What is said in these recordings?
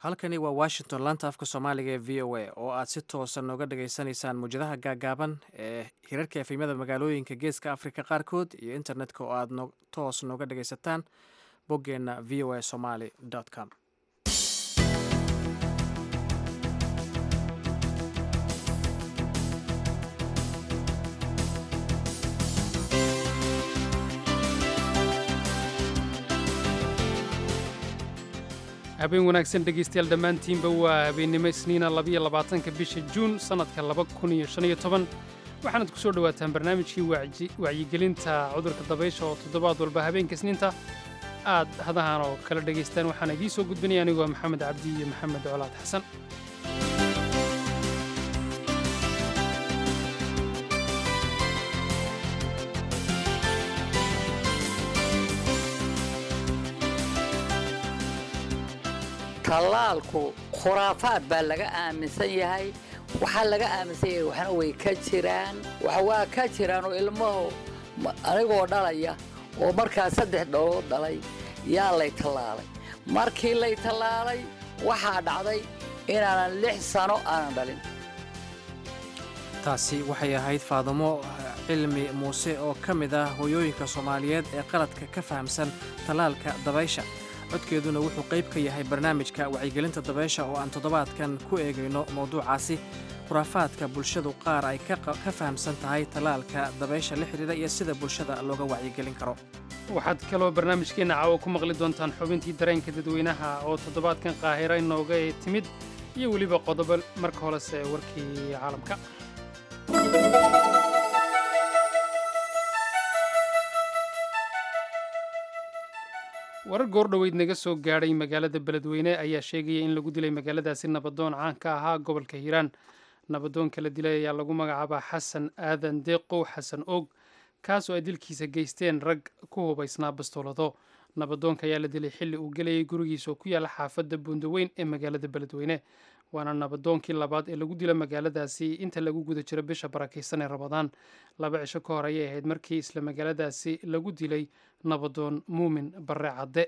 halkani waa washington laanta afka soomaaliga ee v o a oo aad si toosa nooga dhageysanaysaan muwjadaha gaagaaban ee hirarka efemyada magaalooyinka geeska afrika qaarkood iyo internetka oo aad toos nooga dhageysataan boggeenna v o a somaly com habeen wanaagsan dhegaystayaal dhammaantiinba waa habeennimo isniina labiyo labaatanka bisha juun sannadka laba kun iyo shan iyo toban waxaanad ku soo dhowaataan barnaamijkii wacyigelinta cudurka dabaysha oo toddobaad walba habeenka isniinta aad hadahan oo kala dhegaystaan waxaan idiin soo gudbinaya anigoo maxamed cabdi iyo maxamed colaad xasan tallaalku khuraafaad baa laga aaminsan yahay waxaa laga aaminsan yahay waxna way ka jiraan waa ka jiraan oo ilmahu anigoo dhalaya oo markaa saddex dholood dhalay yaa lay tallaalay markii lay tallaalay waxaa dhacday inaanan lix sano aanan dhalin taasi waxay ahayd faadamo cilmi muuse oo ka mid ah hooyooyinka soomaaliyeed ee qaladka ka fahamsan tallaalka dabaysha codkeeduna wuxuu qayb ka yahay barnaamijka wacyigelinta dabeysha oo aan toddobaadkan ku eegayno mowduucaasi khuraafaadka bulshadu qaar ay ka fahamsan tahay tallaalka dabaysha la xidhiidha iyo sida bulshada looga wacyigelin karo waxaad kaloo barnaamijkeenna caawa ku maqli doontaan xubintii dareenka dadweynaha oo toddobaadkan qaahira inooga timid iyo weliba qodobo marka horese warkii caalamka warar goordhoweyd naga soo gaadhay magaalada beledweyne ayaa sheegaya in lagu dilay magaaladaasi nabadoon caan ka ahaa gobolka hiiraan nabadoonka la dilay ayaa lagu magacaabaa xasan aadan deeqow xasan og kaasoo ay dilkiisa geysteen rag ku hubaysnaa bastoolado nabadoonka ayaa la dilay xilli uu gelayay gurigiisa oo ku yaalla xaafadda buundaweyn ee magaalada beledweyne waana nabadoonkii labaad ee lagu dilo magaaladaasi inta lagu guda jiro bisha barakaysan ee rabadaan laba cisho ka hor ayay ahayd markii isla magaaladaasi lagu dilay nabadoon muumin barre cadde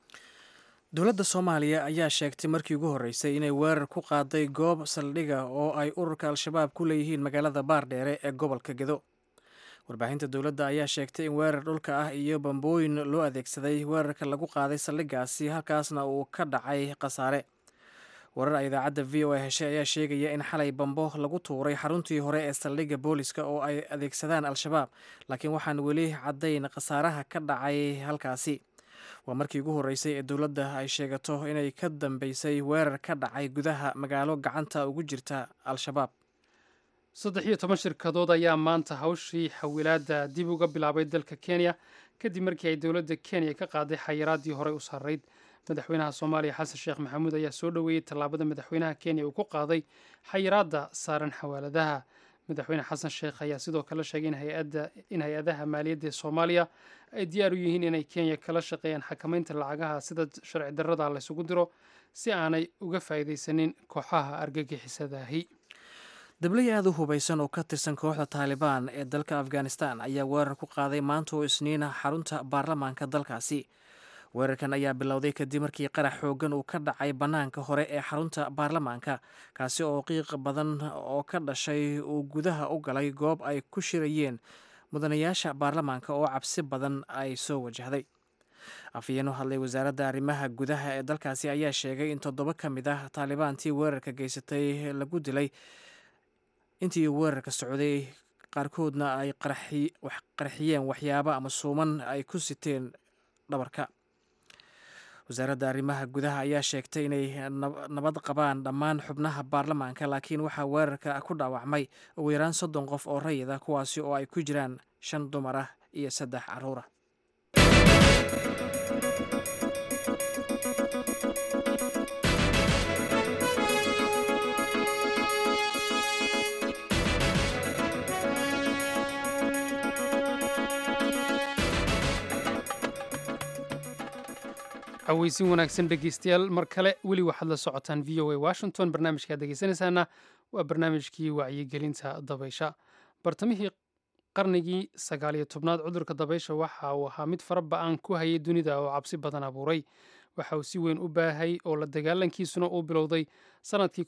dowladda soomaaliya ayaa sheegtay markii ugu horreysay inay weerar ku qaaday goob saldhiga oo ay ururka al-shabaab ku leeyihiin magaalada baardheere ee gobolka gedo warbaahinta dowladda ayaa sheegtay in weerar dhulka ah iyo bambooyin loo adeegsaday weerarka lagu qaaday saldhigaasi halkaasna uu ka dhacay khasaare warar ay idaacadda v o a heshay ayaa sheegaya in xalay bambo lagu tuuray xaruntii hore ee saldhigga booliska oo ay adeegsadaan al-shabaab laakiin waxaan weli caddayn khasaaraha ka dhacay halkaasi waa markii ugu horreysay ee dowladda ay sheegato inay ka dambeysay weerar ka dhacay gudaha magaalo gacanta ugu jirta al-shabaab saddex iyo toban shirkadood ayaa maanta hawshii xawilaadda dib uga bilaabay dalka kenya kadib markii ay dowladda kenya ka qaaday xayiraaddii horey u sarrayd madaxweynaha soomaaliya xasan sheekh maxamuud ayaa soo dhoweeyey tallaabada madaxweynaha kenya uu ku qaaday xayiraadda saaran xawaaladaha madaxweyne xasan sheekh ayaa sidoo kale sheegay in hay-adaha maaliyadda ee soomaaliya ay diyaar u yihiin inay kenya kala shaqeeyaan xakamaynta lacagaha sida sharci darrada laysugu diro si aanay uga faa'iidaysanin kooxaha argagixisadahi dablay aada u hubaysan oo ka tirsan kooxda taalibaan ee dalka afghanistan ayaa weerar ku qaaday maanta oo isniina xarunta baarlamaanka dalkaasi weerarkan ayaa bilowday kadib markii qarax xooggan uu ka dhacay bannaanka hore ee xarunta baarlamaanka kaasi oo qiiq badan oo ka dhashay uu gudaha u galay goob ay ku shirayeen mudanayaasha baarlamaanka oo cabsi badan ay soo wajahday afhayeen u hadlay wasaaradda arrimaha gudaha ee dalkaasi ayaa sheegay in toddoba ka mid ah taalibaantii weerarka geysatay lagu dilay intii weerarka socday qaarkoodna ay qarxiyeen waxyaabo ama suuman ay ku siteen dhabarka wasaaradda arrimaha gudaha ayaa sheegtay inay nabad qabaan dhammaan xubnaha baarlamaanka laakiin waxaa weerarka ku dhaawacmay ugu yaraan soddon qof oo rayid ah kuwaasi oo ay ku jiraan shan dumar ah iyo saddex carruur ah caweysin wanaagsan dhegeystayaal mar kale weli waxaad la socotaan v o a washington barnaamijkaad dhegeysanaysaana waa barnaamijkii wacyigelinta dabaysha bartamihii qarnigii sagaaliyo tobnaad cudurka dabaysha waxa uu ahaa mid fara ba-an ku hayay dunida oo cabsi badan abuuray waxa uu si weyn u baahay oo la dagaalankiisuna uu bilowday sanadkii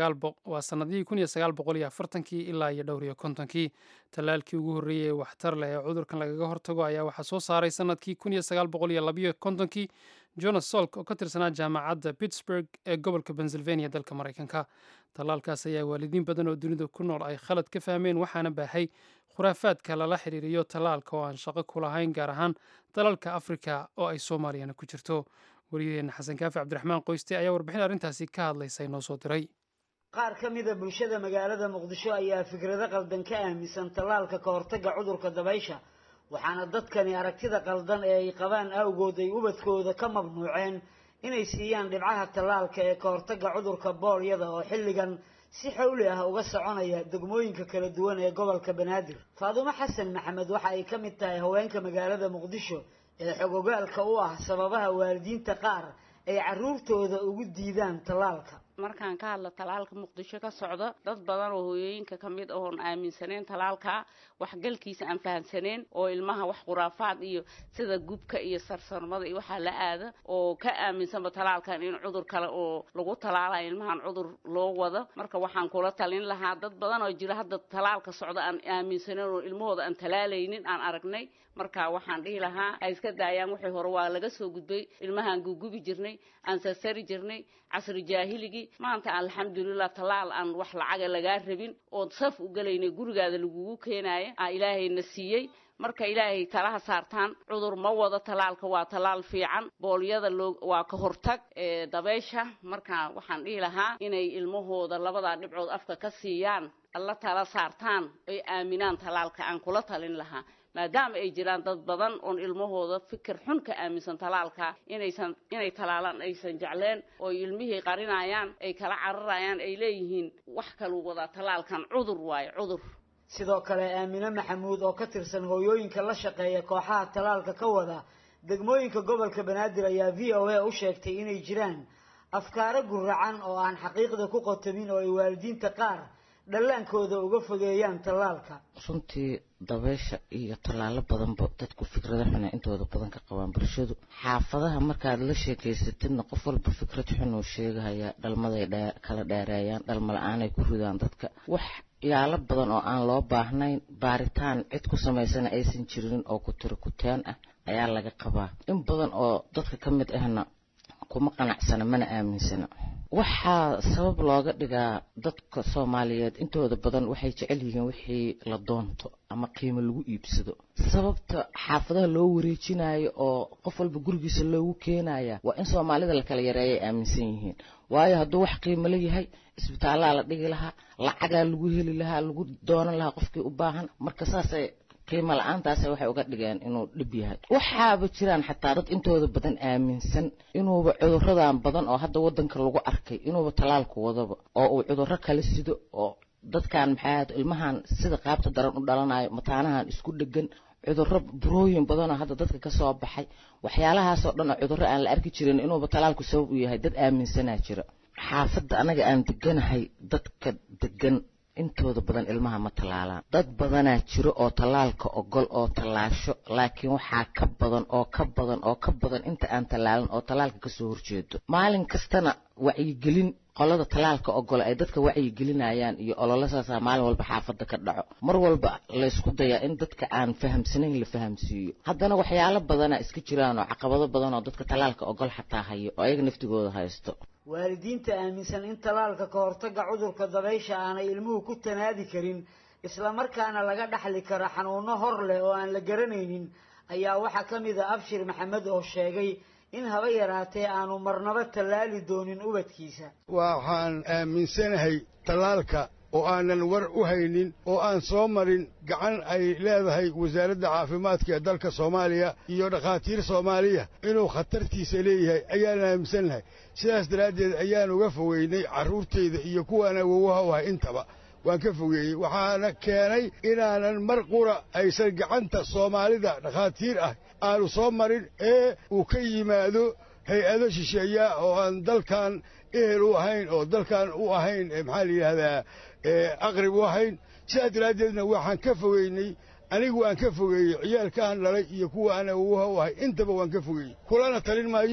waa sanadihii kun iyo sagaal boqol iyo afartankii ilaa iyo dhowr iyo kontonkii tallaalkii ugu horreeyey ee waxtar leh ee cudurkan lagaga hortago ayaa waxaa soo saaray sanadkii kun iyo sagaal boqol iyo labayo kontonkii jonas solk oo ka tirsanaa jaamacadda pittsburg ee gobolka pennsylvania dalka maraykanka tallaalkaas ayaa waalidiin badan oo dunida ku nool ay khalad ka fahmeen waxaana baahay khuraafaadka lala xiriiriyo tallaalka oo aan shaqo ku lahayn gaar ahaan dalalka afrika oo ay soomaaliyana ku jirto wariyaheenna xasan kaafi cabdiraxmaan qoyste ayaa warbixin arrintaasi ka hadlaysa inoo soo diray qaar ka mida bulshada magaalada muqdisho ayaa fikrado qaldan ka aaminsan tallaalka ka hortagga cudurka dabaysha waxaana dadkani aragtida qaldan ee ay qabaan awgood ay ubadkooda ka mamnuuceen inay siiyaan dhibcaha tallaalka ee ka hortagga cudurka boolyada oo xilligan si xawli ah uga soconaya degmooyinka kala duwan ee gobolka banaadir faadumo xasan maxamed waxa ay ka mid tahay haweenka magaalada muqdisho ee xogogaalka u ah sababaha waalidiinta qaar ay carruurtooda ugu diidaan tallaalka markaan ka hadla talaalka muqdisho ka socda dad badan oo hooyooyinka ka mid oon aaminsaneen talaalka waxgalkiisa aan fahamsaneen oo ilmaha wax khuraafaad iyo sida gubka iyo sarsarmada iyo waxaa la aada oo ka aaminsanba talaalkan in cudur kale oo lagu talaalayo ilmahan cudur loo wado marka waxaan kula talin lahaa dad badan oo jira hadda talaalka socda aan aaminsaneen oo ilmahooda aan talaalaynin aan aragnay marka waxaan dhihi lahaa ay iska daayaan wixii hore waa laga soo gudbay ilmahaan gugubi jirnay aan sarsari jirnay casri jaahiligii maanta alxamdulilah tallaal aan wax lacaga lagaa rabin ood saf u gelaynay gurigaada lagugu keenaaya aa ilaahayna siiyey marka ilaahay talaha saartaan cudur ma wado tallaalka waa tallaal fiican boolyada loo waa ka hortag ee dabeysha marka waxaan dhihi lahaa inay ilmahooda labadaa dhibcood afka ka siiyaan alla tala saartaan ay aaminaan tallaalka aan kula talin lahaa maadaama ay jiraan dad badan oon ilmahooda fikir xun ka aaminsan talaalka inaysan inay talaalaan aysan jecleen oo ilmihii qarinayaan ay kala cararayaan ay leeyihiin wax kaluu wadaa talaalkan cudur waayo cudur sidoo kale aamine maxamuud oo ka tirsan hooyooyinka la shaqeeya kooxaha talaalka ka wada degmooyinka gobolka banaadir ayaa v o a u sheegtay inay jiraan afkaaro guracan oo aan xaqiiqda ku qotamin oo ay waalidiinta qaar dhallaankooda uga fogeeyaan tallaalka runtii dabeysha iyo tallaalo badanba dadku fikrado xuna intooda badan ka qabaan bulshadu xaafadaha markaad la sheekeysatidna qof walba fikrad xun uu sheegahayaa dhalmaday kala dheereeyaan dhalma la-aanay ku ridaan dadka wax yaalo badan oo aan loo baahnayn baaritaan cid ku samaysana aysan jirin oo ku tiro kuteen ah ayaa laga qabaa in badan oo dadka ka mid ahna kuma qanacsana mana aaminsana waxaa sabab looga dhigaa dadka soomaaliyeed intooda badan waxay jecel yihiin wixii la doonto ama qiimo lagu iibsado sababta xaafadaha loo wareejinayo oo qof walba gurigiisa loogu keenaya waa in soomaalida la kala yareeyay aaminsan yihiin waayo hadduu wax qiimo la yahay isbitaallaa la dhigi lahaa lacagaa lagu heli lahaa lagu doonan lahaa qofkii u baahan marka saasay qiimo la-aantaas waxay uga dhigeen inuu dhib yahay waxaaba jiraan xataa dad intooda badan aaminsan inuuba cuduradan badan oo hadda wadanka lagu arkay inuuba talaalku wadaba oo uu cuduro kala sido oo dadkan maxaa ilmahan sida qaabta daran u dhalanayo mataanahan isku dhegan cuduro burooyin badanoo hadda dadka kasoo baxay waxyaalahaasoo dhan oo cuduro aan la arki jirin inuuba talaalku sabab u yahay dad aaminsanaa jira xaafadda anaga aan deganahay dadka degan intooda badan ilmaha ma tallaalaan dad badanaa jiro oo tallaalka ogol oo tallaasho laakiin waxaa ka badan oo ka badan oo ka badan inta aan tallaalan oo tallaalka kasoo horjeedo maalin kastana wacyigelin qolada tallaalka ogol ay dadka wacyigelinayaan iyo ololosaasaa maalin walba xaafadda ka dhaco mar walba laysku dayaa in dadka aan fahamsanayn la fahamsiiyo haddana waxyaalo badanaa iska jiraan oo caqabado badan oo dadka tallaalka ogol xataa hayo oo ayaga naftigooda haysto waalidiinta aaminsan in tallaalka ka hortagga cudurka dabaysha aanay ilmuhu ku tanaadi karin islamarkaana laga dhaxli karo xanuuno hor leh oo aan la garanaynin ayaa waxaa ka mid a abshir maxamed oo sheegay in haba yaraatee aanu marnaba tallaali doonin ubadkiisa waxaan aaminsanahay tallaalka oo aanan war u haynin oo aan soo marin gacan ay leedahay wasaaradda caafimaadka ee dalka soomaaliya iyo dhakhaatiir soomaaliya inuu khatartiisa leeyahay ayaan aaminsannahay sidaas daraaddeed ayaan uga fogeynay carruurtayda iyo kuwaan awowaha u ahay intaba waan ka fogeeyey waxaana keenay inaanan mar qura aysan gacanta soomaalida dhakhaatiir ah aanu soo marin ee uu ka yimaado hay-ado shisheeya oo aan dalkan ehel u ahayn oo dalkan u ahayn maxaa la yidhaahdaa aqrib u ahayn sidaas daraaddeedna waxaan ka fogeynay anigu waan ka fogeeyey ciyaalkaan dhalay iyo kuwa aan awowaha u ahay intaba waan ka fogeeyey kulana talin maayo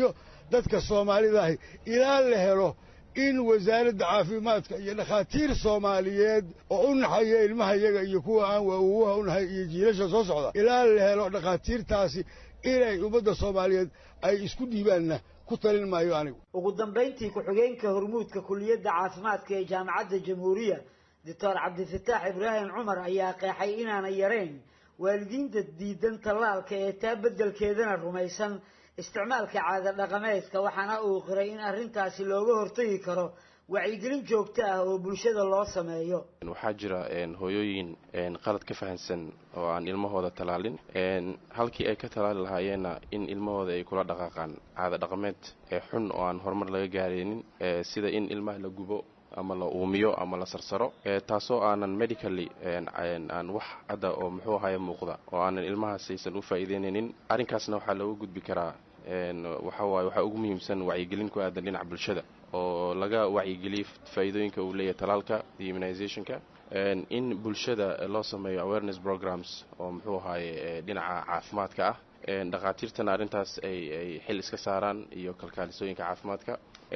dadka soomaalidaahi ilaa la helo in wasaaradda caafimaadka iyo dhakhaatiir soomaaliyeed oo u naxaya ilmaha yaga iyo kuwa aan waawuwaha u nahay iyo jiilasha soo socda ilaa la helo dhakhaatiirtaasi inay ummadda soomaaliyeed ay isku dhiibaanna ku talin maayo anigu ugu dambayntii ku-xigeenka hormuudka kuliyadda caafimaadka ee jaamacadda jamhuuriya doctor cabdifataax ibraahim cumar ayaa qeexay inaanay yarayn waalidiinta diidan tallaalka ee taa beddelkeedana rumaysan isticmaalka caada dhaqameedka waxaana uu qiray in arrintaasi looga hortagi karo wacyigelin joogto ah oo bulshada loo sameeyo waxaa jira hooyooyin qalad ka fahansan oo aan ilmahooda tallaalin halkii ay ka tallaali lahaayeenna in ilmahooda ay kula dhaqaaqaan caada dhaqameed ee xun oo aan horumar laga gaaraynin sida in ilmaha la gubo ama la uumiyo ama la sarsaro taasoo aanan medically aan wax hadda oo muxuu ahaaye muuqda oo aanan ilmahaas aysan u faa'iideynaynin arrinkaasna waxaa looga gudbi karaa waxawaaye waxaa ugu muhiimsan wacyigelin ku aadan dhinaca bulshada oo laga wacyigeliyo faa'iidooyinka uu leeyahay talaalka iyo immunizationka in bulshada loo sameeyo awareness programs oo muxuu ahaaye dhinaca caafimaadka ah dhakhaatiirtana arrintaas ay ay xil iska saaraan iyo kalkaalisooyinka caafimaadka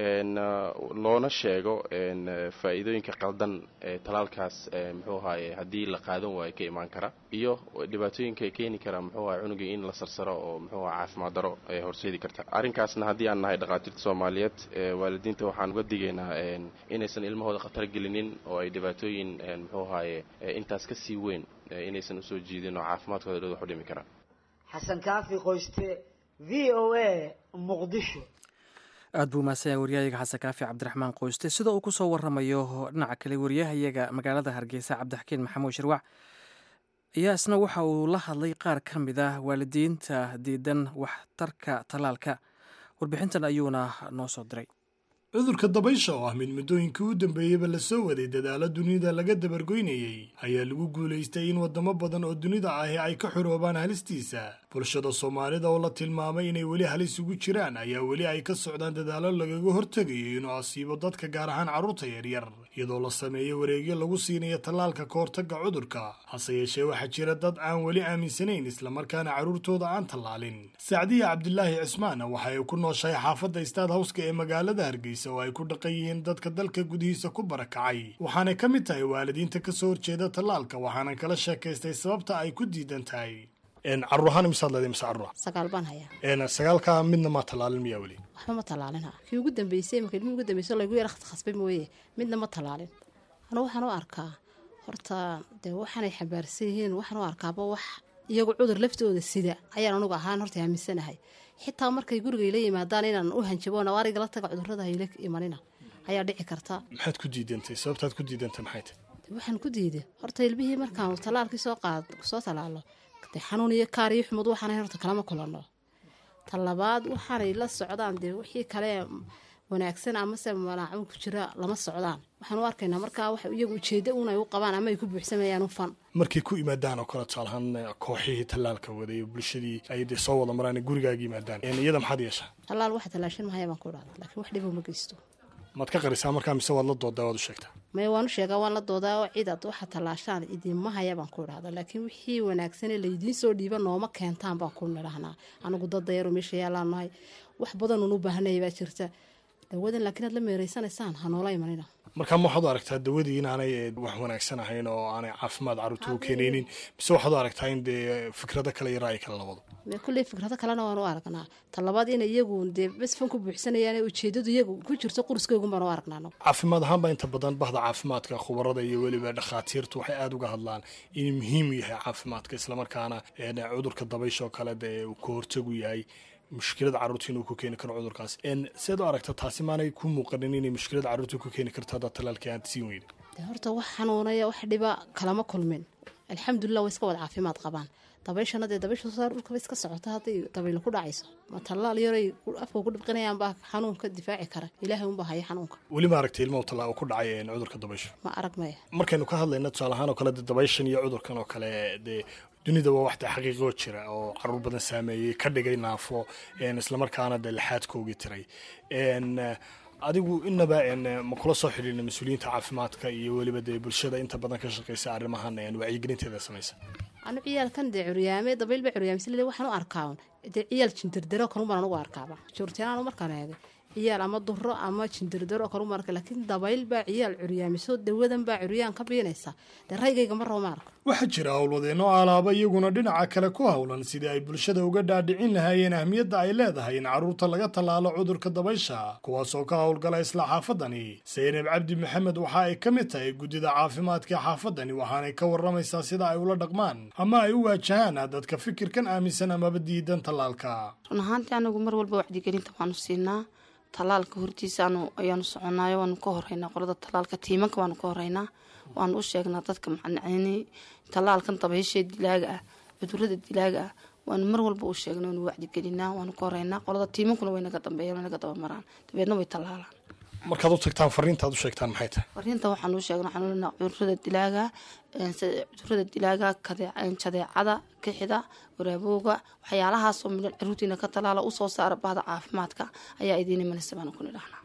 loona sheego faa'iidooyinka qaldan ee talaalkaas muxuu ahaaye haddii la qaadan waayo ka imaan kara iyo dhibaatooyinka keeni kara muxuu ahaye cunugii in la sarsaro oo muxuu aha caafimaad daro ee horseedi karta arrinkaasna haddii aan nahay dhakhaatiirta soomaaliyeed waalidiinta waxaan uga digaynaa inaysan ilmahooda khatar gelinin oo ay dhibaatooyin muxuu ahaaye intaas ka sii weyn inaysan usoo jiidin oo caafimaadkooda dhood wax u dhimi karaan xasan kaafi qoyste v o a muqdisho aad buu mahadsanyahay waryahayaga xasan kaafi cabdiraxmaan qoyste sida uu kusoo waramayo dhinaca kale waryahayaga magaalada hargeysa cabdixakiin maxamuud shirwac ayaa isna waxa uu la hadlay qaar ka mid ah waalidiinta diidan waxtarka tallaalka warbixintan ayuuna noo soo diray cudurka dabaysha oo ah mid muddooyinkii u dambeeyeyba lasoo waday dadaalo dunida laga dabargoynayey ayaa lagu guulaystay in waddamo badan oo dunida ahi ay ka xoroobaan halistiisa bulshada soomaalida oo la tilmaamay inay weli halis ugu jiraan ayaa weli ay ka socdaan dadaalo lagaga hortegayo inuu asiibo dadka gaar ahaan carruurta yaryar iyadoo la sameeyo wareegyo lagu siinayo tallaalka ka hortagga cudurka hase yeeshee waxaa jira dad aan weli aaminsanayn islamarkaana carruurtooda aan tallaalin sacdiya cabdilaahi cismaan waxa ay ku nooshahay xaafadda istaad hawska ee magaalada hargeysa oo ay ku dhaqan yihiin dadka dalka gudihiisa ku barakacay waxaanay ka mid tahay waalidiinta ka soo horjeeda tallaalka waxaanan kala sheekaystay sababta ay ku diidan tahay carruur ahaan imisaad leeday mise carruur sagaal baan hayaa sagaalka midna maa tallaalin miyaa weli waxba ma tallaalin ha kii ugu dambeysay marka ilmii ugu dambeysay laygu yara khasbay mooye midna ma tallaalin anu waxaan u arkaa horta dee waxaanay xambaarsan yihiin waxaan u arkaaba wax iyagu cudur laftooda sida ayaan anugu ahaan horta aaminsanahay xitaa markay guriga ila yimaadaan inaan u hanjabo nawaariga la taga cudurada hayla imanina ayaa dhici karta maxaad ku diidantay sababtaad ku diidantay maxay tahay waxaan ku diiday horta ilmihii markaan tallaalkii soo qaad soo tallaalo dee xanuun iyo kaar iyo xumud waxaanay horta kalama kulanno ta labaad waxaanay la socdaan dee wixii kale wanaagsan amase malaacun ku jira lama socdaan waxaan u arkaynaa markaa wax iyagu ujeeddo un ay u qabaan ama ay ku buuxsamayaan ufan markay ku yimaadaan oo kale tusaalahaan kooxihii tallaalka waday bulshadii ay dee soo wada maraan gurigaaga yimaadaan iyada maxaad yeeshaa tallaal waxa tallaashan mahaya baan ku dhahda laakiin wax dhibo ma geysto maad ka qarisaa markaa mise waad la doodaa waad u sheegtaa maya waan u sheegaa waan la doodaa oo cidaad waxa tallaashaan idinma haya baan ku idhahda laakiin wixii wanaagsanee laydiin soo dhiiba nooma keentaan baan ku nidhahnaa anigu dad dayaro meesha yaalaan nahay wax badanun u baahanaya baa jirta dawadan laakiin aad la meeraysanaysaan ha noola imanina markaa ma waxaad u aragtaa dawadii inaanay wax wanaagsan ahayn oo aanay caafimaad carruurta u keenaynin mise waxaad u aragtaa in dee fikrado kale iyo ra'yi kale la wado kulley fikrado kalena waan u aragnaa talabaad in iyagu dee basfan ku buuxsanayaan ujeedadu iyagu ku jirto quriskeygun baan u aragnaa caafimaad ahaanba inta badan bahda caafimaadka khubarada iyo weliba dhakhaatiirtu waxay aada uga hadlaan inuu muhiim yahay caafimaadka islamarkaana cudurka dabaysha oo kale dee uu ka hortagu yahay mushkilada carruurta inuu ku keeni karo cudurkaas seed u aragta taasi maanay ku muuqanin inay mushkilada carruurta ku keeni karto haddaa tallaalkii aad siin weyda horta wax xanuunaya wax dhiba kalama kulmin alxamdulilah way iska wada caafimaad qabaan dabayshana dee dabaysha soo dhulkaba iska socota hadday dabaylo ku dhacayso ma tallaal yaray afka ku dhibqinayaan baa xanuunka difaaci kara ilaahay unbaa haya xanuunka weli ma aragtay ilmahu tallaa ku dhacay cudurka dabaysha ma arag maya markaynu ka hadlayna tusaale ahaan oo kale dee dabayshan iyo cudurkan oo kale dee dunida waa waxda xaqiiqoo jira oo caruur badan saameeyey ka dhigay naafo islamarkaana dee laxaadkoogii tiray adigu inaba ma kula soo xidhiirna mas-uuliyiinta caafimaadka iyo weliba dee bulshada inta badan ka shaqeysa arrimahan wacyigelinteeda samaysa anu ciyaalkan dee curyaame dabayl ba curyaamisle waxaan u arkaa dee ciyaal jindirdaro kalun baan anugu arkaaba joortiyaanu markaan eegay ciyaal ama duro ama jindirdaro kalu marka laakiin dabayl baa ciyaal curyaamiso dawadan baa curyaan ka biinaysa dee raygayga ma rabo ma arko waxaa jira howlwadeenno alaaba iyaguna dhinaca kale ku howlan sidii ay bulshada uga dhaadhicin lahaayeen ahmiyadda ay leedahay in carruurta laga tallaalo cudurka dabaysha kuwaasoo ka howlgala isla xaafadani saynab cabdi maxamed waxa ay ka mid tahay guddida caafimaadka ee xaafadani waxaanay ka warramaysaa sida ay ula dhaqmaan ama ay u waajahaan dadka fikirkan aaminsan amaba diidan tallaalka run ahaantii anagu mar walba wacdigelinta waanu siinaa tallaalka hortiisaanu ayaanu soconaayo waanu ka horeynaa qolada tallaalka tiimanka waanu ka horeynaa waanu u sheegnaa dadka macnacni tallaalkan dabaysha dilaaga ah cudurada dilaaga ah waanu mar walba u sheegnay waanu wacdigelinaa waanu ka horeynaa qolada tiimankuna way naga dambeeyaan way naga dabamaraan dabeedna way tallaalaan markaad u tagtaan fariintaad u sheegtaan maxay tahay fariinta waxaan u sheegnay waxaan ulenaa cudurada dilaaga cudurada dilaaga jadeecada kixida waraabooga waxyaalahaasoo midhan caruurtiina ka talaala usoo saara bahda caafimaadka ayaa idiin imanaysa baanu ku nidhahnaa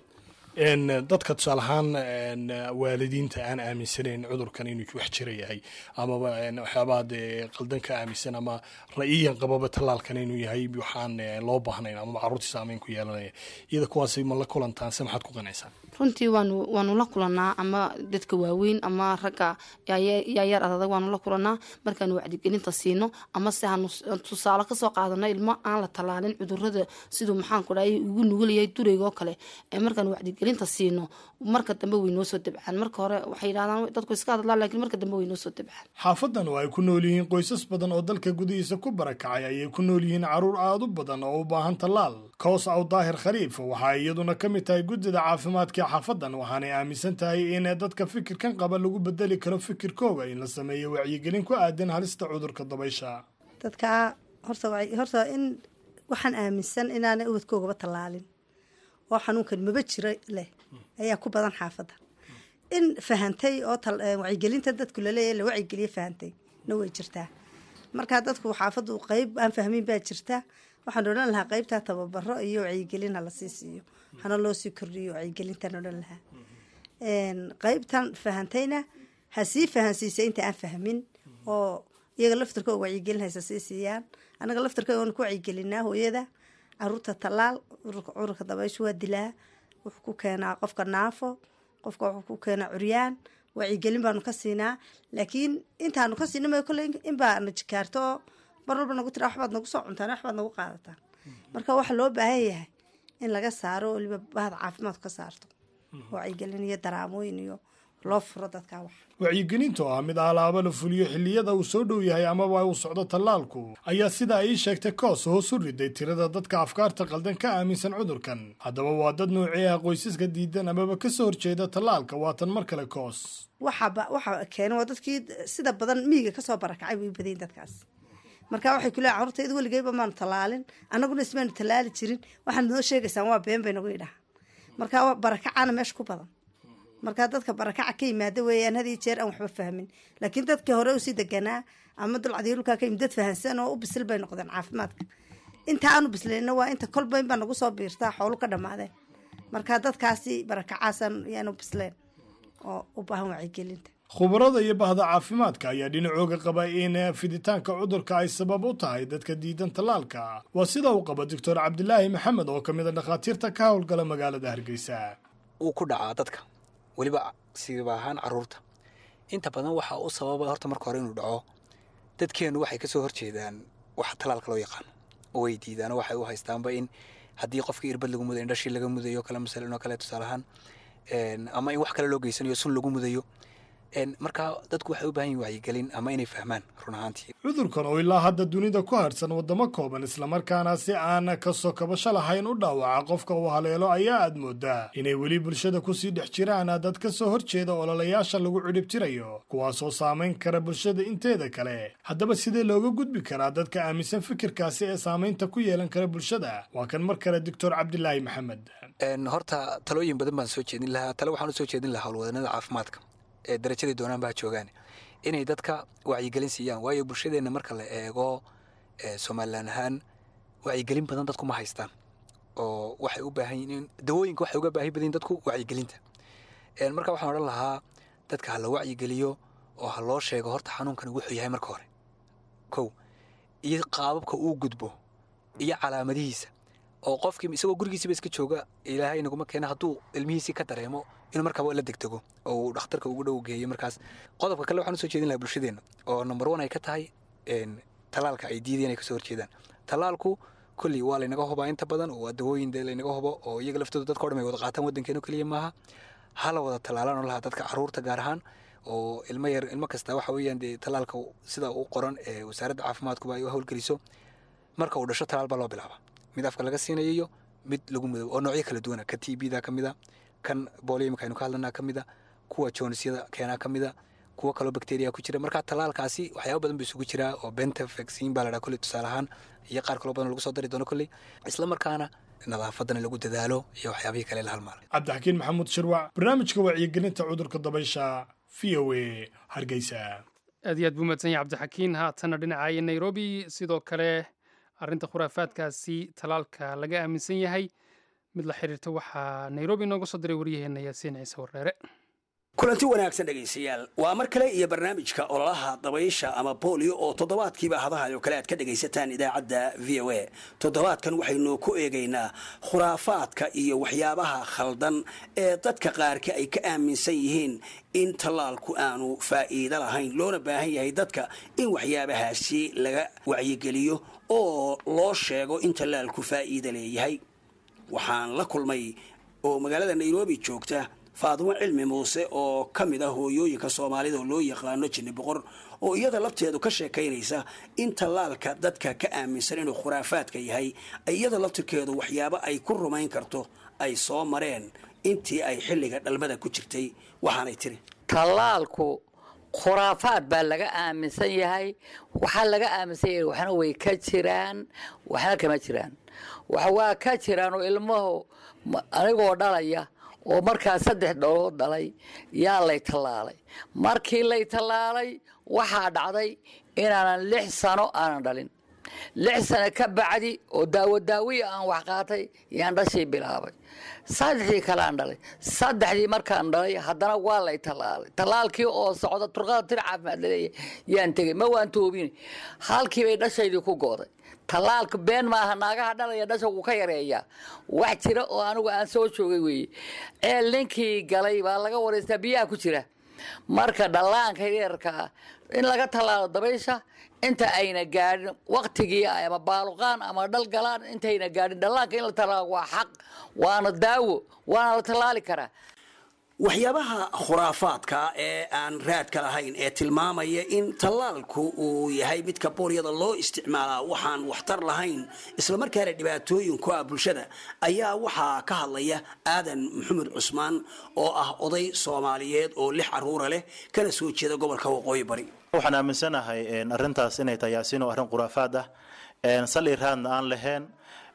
dadka tusaale ahaan waalidiinta aan aaminsanayn cudurkan inuu wax jira yahay amaba waxyaabaha dee qaldan ka aaminsan ama ra-iyan qababa tallaalkan inuu yahay waxaan loo baahnayn amaba carruurtii saameyn ku yeelanaya iyada kuwaasi ma la kulantaan se maxaad ku qanaysaan runtii waanu waanu la kulanaa ama dadka waaweyn ama ragga yaayaar adadag waanu la kulanaa markaanu wacdigelinta siino ama se hanu tusaale kasoo qaadano ilmo aan la tallaalin cudurada siduu maxaanku dhahay ugu nugulayahay dureyga oo kale markaanu wacdigelinta siino marka dambe way noo soo dabcaan marka hore waxay yidhahdaan dadku iska hadlaan lakiin marka dambe way noo soo dabcaan xaafadan oo ay ku nool yihiin qoysas badan oo dalka gudihiisa ku barakacay ayay ku nool yihiin carruur aada u badan oo u baahan tallaal koos aw daahir khaliif waxaa iyaduna ka mid tahay guddida caafimaadka xaafadan waxaanay aaminsan tahay in dadka fikirkan qaba lagu bedeli karo fikirkooga in la sameeyo wacyigelin ku aadan halista cudurka dabaysha dadka horta horta in waxaan aaminsan inaanay ubadkoogaba tallaalin oo xanuunkan maba jiro leh ayaa ku badan xaafadda in fahantay oo wacyigelinta dadku laleeyahy la wacyigeliye fahantay na way jirtaa markaa dadku xaafaddu qeyb aan fahmin baa jirta waxaan odhan lahaa qeybtaa tababaro iyo wacyigelin ha lasii siiyo hana loo sii kordhiyo wacyigelintaan odhan lahaa qeybtan fahantayna ha sii fahansiisa inta aan fahmin oo iyaga laftarkooga wacyigelin haysa sii siiyaan annaga laftarkooga waanu ku wacyigelinaa hooyada caruurta tallaal cudurka dabayshu waa dilaa wuxuu ku keenaa qofka naafo qofka wuxuu ku keenaa curyaan wacyigelin baanu ka siinaa laakiin intaanu ka siina kolley inbaa na jikaarto oo mar walba nagu tira waxbaad nagu soo cuntaan waxbaad nagu qaadataan marka waxa loo baahan yahay in laga saaro oo waliba bahda caafimaadku ka saarto wacyigelin iyo daraamooyin iyo loo furo dadkaa wax wacyigelintu ah mid alaaba la fuliyo xilliyada uu soo dhow yahay amaba uu socdo tallaalku ayaa sida ay ii sheegtay koos hoos u riday tirada dadka afkaarta qaldan ka aaminsan cudurkan haddaba waa dad noocii ah qoysaska diidan amaba kasoo horjeeda tallaalka waatan mar kale koos waxaba waxa keenay waa dadkii sida badan miyiga kasoo barakacay way badayin dadkaas marka waxay ku leehay carruurtayda weligeyba maanu tallaalin annaguna ismaanu tallaali jirin waxaad noo sheegaysaan waa been bay nagu idhaha marka barakacaana meesha ku badan markaa dadka barakaca ka yimaada weeyaan had iyo jeer aan waxba fahmin laakiin dadkii hore usii deganaa ama dulcadiyo dhulkaa ka yimid dad fahansan oo u bisil bay noqdeen caafimaadka inta aanu bislayna waa inta kolba inbaa nagu soo biirtaa xoolu ka dhammaadeen marka dadkaasi barakacaasan yaanu bisleen oo u baahan wacyigelinta khubarada iyo bahda caafimaadka ayaa dhinacooga qaba in fiditaanka cudurka ay sabab u tahay dadka diidan tallaalka waa sida uu qaba doctor cabdilaahi maxamed oo ka mid a dhakhaatiirta ka howlgala magaalada hargeysa uu ku dhacaa dadka weliba siiba ahaan caruurta inta badan waxaa u sababa horta marka hore inuu dhaco dadkeennu waxay kasoo horjeedaan waxa talaalka loo yaqaano oo way diidaan oo waxay u haystaanba in haddii qofkii irbad lagu mudayo indhashii laga mudayo kale masalan oo kale tusaale ahaan ama in wax kale loo geysanayo sun lagu mudayo markaa dadku waxay u baahan yihin wacyigelin ama inay fahmaan run ahaantii cudurkan oo ilaa hadda dunida ku harsan waddamo kooban islamarkaana si aan kasoo kabasho lahayn u dhaawaca qofka uu haleelo ayaa aad moodaa inay weli bulshada kusii dhex jiraan dad ka soo horjeeda ololayaasha lagu cidhibtirayo kuwaasoo saamayn kara bulshada inteeda kale haddaba sidee looga gudbi karaa dadka aaminsan fikirkaasi ee saamaynta ku yeelan kara bulshada waa kan mar kale doctor cabdilaahi maxamed horta talooyin badan baan soo jeedin lahaa tale waxaan usoo jeedin lahaa howlwadanada caafimaadka ee darajadii doonaan baa joogaan inay dadka wacyigelin siiyaan waayo bulshadeenna marka la eego somalilan ahaan wacyigelin badan dadku ma haystaan oo waxay u baahan yihiin dawooyinka waxay uga baahi badan dadku wacyigelinta marka waxaan odhan lahaa dadka ha la wacyigeliyo oo ha loo sheego horta xanuunkani wuxuu yahay marka hore kow iyo qaababka uu gudbo iyo calaamadihiisa oo qofkii isagoo gurigiisiba iska jooga ilaahay naguma keena hadduu ilmihiisii ka dareemo inuu markaaba la degdego oo uu dhakhtarka ugu dhow geeyo markaas qodobka kale waxaan usoo jeedin lahaa bulshadeenna oo number one ay ka tahay talaalka ay diideen ay kasoo horjeedaan talaalku kolley waa laynaga hubaa inta badan oo waa dawooyin dee laynaga hubo oo iyaga laftooda dadka o dhan ay wada qaataan waddankeeno keliya maaha hala wada talaalaan oo lahaa dadka caruurta gaar ahaan oo ilmo yar ilmo kasta waxa weeyaan dee talaalka sida u qoran ee wasaaradda caafimaadkuba ay u howlgeliso marka uu dhasho talaal baa loo bilaaba mid afka laga siinayo mid lagu mudo oo noocyo kala duwana ka t b da ka mid a kan booliyamika aynu ka hadlanaa ka mid a kuwa joonisyada keenaa ka mid a kuwo kaloo bacteria ku jira marka talaalkaasi waxyaaba badan buu isugu jiraa oo benta vaccine baa la dhaha kolley tusaale ahaan iyo qaar kaloo badan lagu soo dari doono kolley isla markaana nadaafadana lagu dadaalo iyo waxyaabihii kale la halmaalay cabdixakiin maxamuud shirwac barnaamijka wacyigelinta cudurka dabaysha v o a hargeysa aad iyo aad buu mahadsan yahay cabdixakiin haatana dhinacaya nairobi sidoo kale arrinta khuraafaadkaasi talaalka laga aaminsan yahay mid la xiriirta waxaa nairobi inooga soo diray waryaheena yaasiin ciise warreere kulanti wanaagsan dhegaystayaal waa mar kale iyo barnaamijka ololaha dabaysha ama boolio oo toddobaadkiiba hadaha oo kale aad ka dhegaysataan idaacadda v o a toddobaadkan waxaynu ku eegaynaa khuraafaadka iyo waxyaabaha khaldan ee dadka qaarka ay ka aaminsan yihiin in tallaalku aanu faa'iido lahayn loona baahan yahay dadka in waxyaabahaasi laga wacyigeliyo oo loo sheego in tallaalku faa'iido leeyahay waxaan la kulmay oo magaalada nairobi joogta faadimo cilmi muuse oo ka mid ah hooyooyinka soomaalida oo loo yaqaano jinni boqor oo iyada lafteedu ka sheekaynaysa in tallaalka dadka ka aaminsan inuu khuraafaadka yahay iyada laftirkeedu waxyaabo ay ku rumayn karto ay soo mareen intii ay xilliga dhalmada ku jirtay waxaanay tiri tallaalku khuraafaad baa laga aaminsan yahay waxaa laga aaminsan yahay waxna way ka jiraan waxna kama jiraan waxa waa ka jiraan oo ilmuhu anigoo dhalaya oo markaa saddex dholood dhalay yaa lay tallaalay markii lay tallaalay waxaa dhacday inaanan lix sano aanan dhalin lix sano ka bacdi oo daawo daawiya aan wax qaatay yaan dhashii bilaabay saddexdii kaleaan dhalay saddexdii markaan dhalay haddana waa lay tallaalay tallaalkii oo socda turqada tir caafimaad laleeyahay yaan tegey ma waan toobin halkii bay dhashaydii ku gooday tallaalka been maaha naagaha dhalaya dhasha wuu ka yareeyaa wax jira oo anigu aan soo joogay weeye ceel ninkii galay baa laga waraystaa biyaha ku jira marka dhallaanka yarkaa in laga tallaalo dabaysha inta ayna gaadhin waktigii ama baaluqaan ama dhalgalaan intayna gaadhin dhallaanka in la tallaalo waa xaq waana daawo waana la tallaali karaa waxyaabaha khuraafaadka ee aan raadka lahayn ee tilmaamaya in tallaalku uu yahay midka boolyada loo isticmaalaa waxaan waxtar lahayn islamarkaana dhibaatooyin ku ah bulshada ayaa waxaa ka hadlaya aadan maxamed cusmaan oo ah oday soomaaliyeed oo lix caruura leh kana soo jeeda gobolka waqooyi bari waxaan aaminsanahay arrintaas inay tahay yaasiin oo arrin khuraafaad ah sal iraadna aan lahayn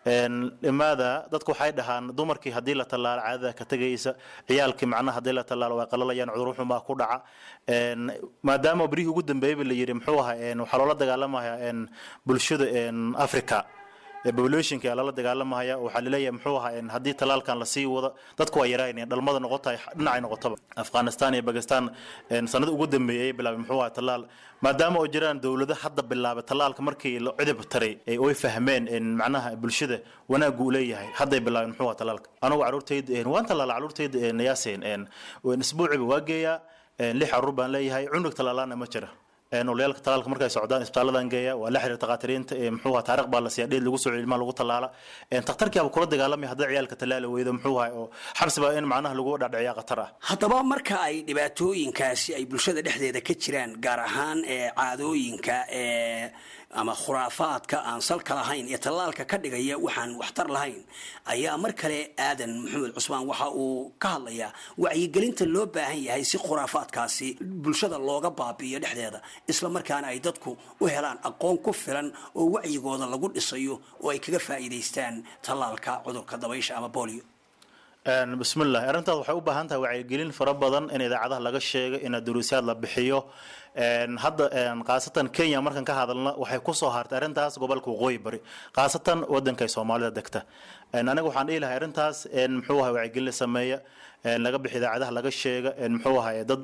imaada dadku waxay dhahaan dumarkii haddii la tallaalo caadada ka tegaysa ciyaalkii macnaha haddii la tallaalo way qalalayaan cudur xumaa ku dhaca maadaama berihii ugu dambeeyeyba la yidhi muxuu ahaa waxaa loola dagaalamaya bulshada africa populationka lala dagaalamaya waxaa laleeyahay muxuu ahaa haddii talaalkan lasii wado dadku waa yaraynayaan dhalmada noqotahay dhinacay noqotaba afghanistan iyo bakistan sanada ugu dambeeyay ay bilaabay muxuu ahaa talaal maadaama oo jiraan dowlado hadda bilaabay talaalka markii la cidib taray oy fahmeen macnaha bulshada wanaaggu uu leeyahay hadday bilaabeen muxuu ahaa talaalka anugu caruurtayda waan talaala caruurtayda yaaseen isbuuciba waa geeyaa lix caruur baan leeyahay cunug talaalaana ma jira olayaalka talaalka markay socdaan isbitaaladan geeya waa la xiriir takhaatiriinta muxuu ahaa taariikh baa la siiya dheed lagu soo cilmaa lagu tallaala takhtarkiiba kula dagaalamaya haddii ciyaalka tallaali weydo muxuu ahaa oo xabsi baa in macnaha lagu dhadhiciyaa khatar ah haddaba marka ay dhibaatooyinkaasi ay bulshada dhexdeeda ka jiraan gaar ahaan ee caadooyinka ee ama khuraafaadka aan salka lahayn ee tallaalka ka dhigaya waxaan waxtar lahayn ayaa mar kale aadan maxamed cusmaan waxa uu ka hadlayaa wacyigelinta loo baahan yahay si khuraafaadkaasi bulshada looga baabi'iyo dhexdeeda isla markaana ay dadku u helaan aqoon ku filan oo wacyigooda lagu dhisayo oo ay kaga faa'iidaystaan tallaalka cudurka dabaysha ama bolio bismillahi arrintaas waxay u baahan tahay wacyigelin fara badan in idaacadaha laga sheego in duruusyaad la bixiyo hadda khaasatan kenya markan ka hadalna waxay kusoo hartay arrintaas gobolka waqooyi bari khaasatan wadanka ay soomaalida degta aniga waxaan dhihi lahay arrintaas muxuu ahay wacyigelin la sameeya laga bixi idaacadaha laga sheega muxuu ahay dad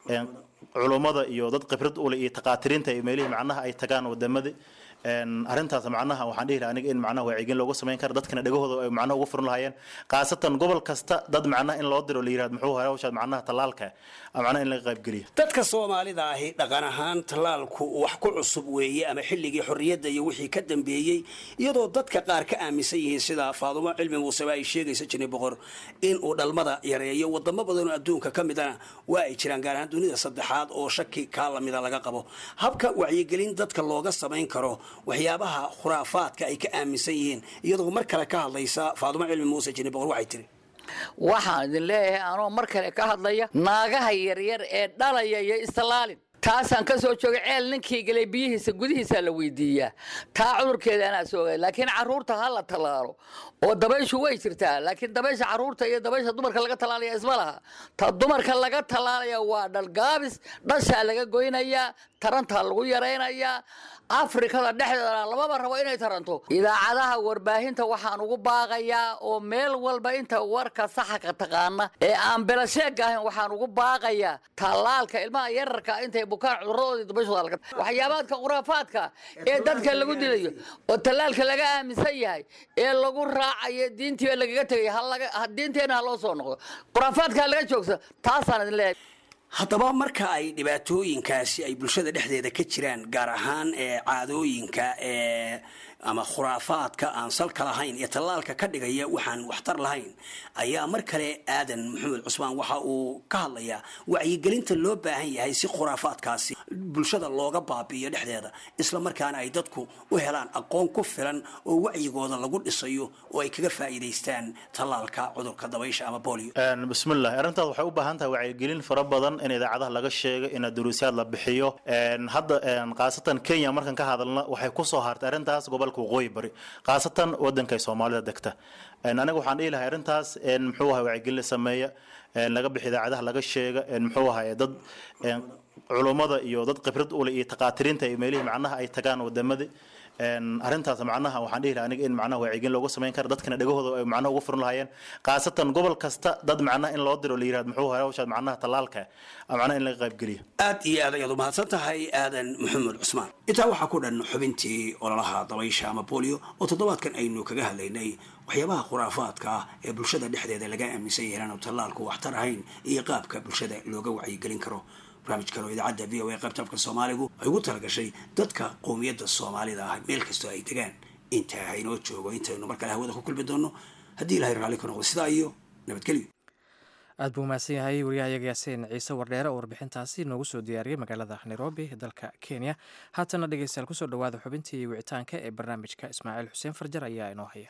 culummada iyo dad khibrad ule iyo taqaatiriinta iyo meelihii macnaha ay tagaan wadamada arrintaas macnaha waxaan dhihi lahaa aniga in macnaha wacyigelin looga samayn karo dadkana dhegahooda ay macnaha ugu furan lahaayeen khaasatan gobol kasta dad macnaha in loo diro la yirahdo muxuu ahay hawshaad macnaha tallaalka macnaha in laga qaybgeliyo dadka soomaalida ahi dhaqan ahaan tallaalku wax ku cusub weeye ama xilligii xorriyadda iyo wixii ka dambeeyey iyadoo dadka qaar ka aaminsan yihiin sida faadumo cilmi muuseba ay sheegaysa jini boqor in uu dhalmada yareeyo wadamo badanoo adduunka ka midana waa ay jiraan gaar ahaan dunida saddexaad oo shaki kaa lamida laga qabo habka wacyigelin dadka looga samayn karo waxyaabaha khuraafaadka ay ka aaminsan yihiin iyadoo mar kale ka hadlaysa faadumo cilmi muuse jini boqor waxay tiri waxaan idin leeyahay anoo mar kale ka hadlaya naagaha yaryar ee dhalaya iyo istalaalin taasaan ka soo joogay ceel ninkii galay biyihiisa gudihiisaa la weydiiyaa taa cudurkeeda anaa soogay laakiin caruurta ha la tallaalo oo dabayshu way jirtaa laakiin dabaysha caruurta iyo dabaysha dumarka laga tallaalaya isma laha ta dumarka laga tallaalaya waa dhalgaabis dhashaa laga goynayaa tarantaa lagu yaraynayaa afrikada dhexdeeda lamaba rabo inay taranto idaacadaha warbaahinta waxaan ugu baaqayaa oo meel walba inta warka saxaka taqaana ee aan belasheeg ahayn waxaan ugu baaqayaa tallaalka ilmaha yararka intay bukaan cuduradoodii dabashooda laga waxyaabaadka khuraafaadka ee dadka lagu dilayo oo tallaalka laga aaminsan yahay ee lagu raacayo diintii lagaga tegay diinteena ha loo soo noqdo khuraafaadka laga joogsa taasaan idin leeyahay haddaba marka ay dhibaatooyinkaasi ay bulshada dhexdeeda ka jiraan gaar ahaan ee caadooyinka ee ama khuraafaadka aan salka lahayn ee tallaalka ka dhigaya waxaan waxtar lahayn ayaa mar kale aadan maxamed cusmaan waxa uu ka hadlayaa wacyigelinta loo baahan yahay si khuraafaadkaasi bulshada looga baabi'iyo dhexdeeda isla markaana ay dadku u helaan aqoon ku filan oo wacyigooda lagu dhisayo oo ay kaga faa'iidaystaan tallaalka cudurka dabaysha ama bolio bismillahi arrintaas waxay u baahan tahay wacyigelin fara badan in idaacadaha laga sheego in duruusyaad la bixiyo hadda khaasatan kenya markan ka hadalna waxay kusoo hartay arrintaas gobolka waqooyi bari khaasatan wadanka ay soomaalida degta aniga waxaan dhihi lahay arrintaas muxuu ahay wacyigelin la sameeya laga bixi idaacadaha laga sheega muxuu ahay dad culummada iyo dad khibrad ule iyo taqaatiriinta iyo meelihii macnaha ay tagaan wadamada arrintaas macnaha waxaan dhihi lahaa aniga in macnaha wacyigelin looga samayn karo dadkana dhegahooda ay macnaha ugu furan lahaayeen khaasatan gobol kasta dad macnaha in loo diro la yirahdo muxuu ahay hawshaad macnaha tallaalka macnaha in laga qaybgeliyo aad iyo aad ayaad u mahadsan tahay aadan maxamed cusmaan intaa waxaa ku dhan xubintii ololaha dabaysha ama bolio oo toddobaadkan aynu kaga hadlaynay waxyaabaha khuraafaadka ah ee bulshada dhexdeeda laga aaminsan yahay inaanu tallaalku waxtar ahayn iyo qaabka bulshada looga wacyigelin karo barnaamijkan oo idaacadda v o a qaybta afka soomaaligu ay ugu talagashay dadka qowmiyadda soomaalida ah meel kastoo ay degaan intaa haynoo joogo intaynu mar kale hawada ku kulmi doono haddii ilahay raalli ka noqdo sidaa iyo nabadgelyo aad buu mahadsan yahay wariyahayaga yaasiin ciise wardheere oo warbixintaasi noogu soo diyaariyey magaalada nairobi dalka kenya haatana dhegeystayaal kusoo dhawaada xubintii wicitaanka ee barnaamijka ismaaciil xuseen farjar ayaa inoo haya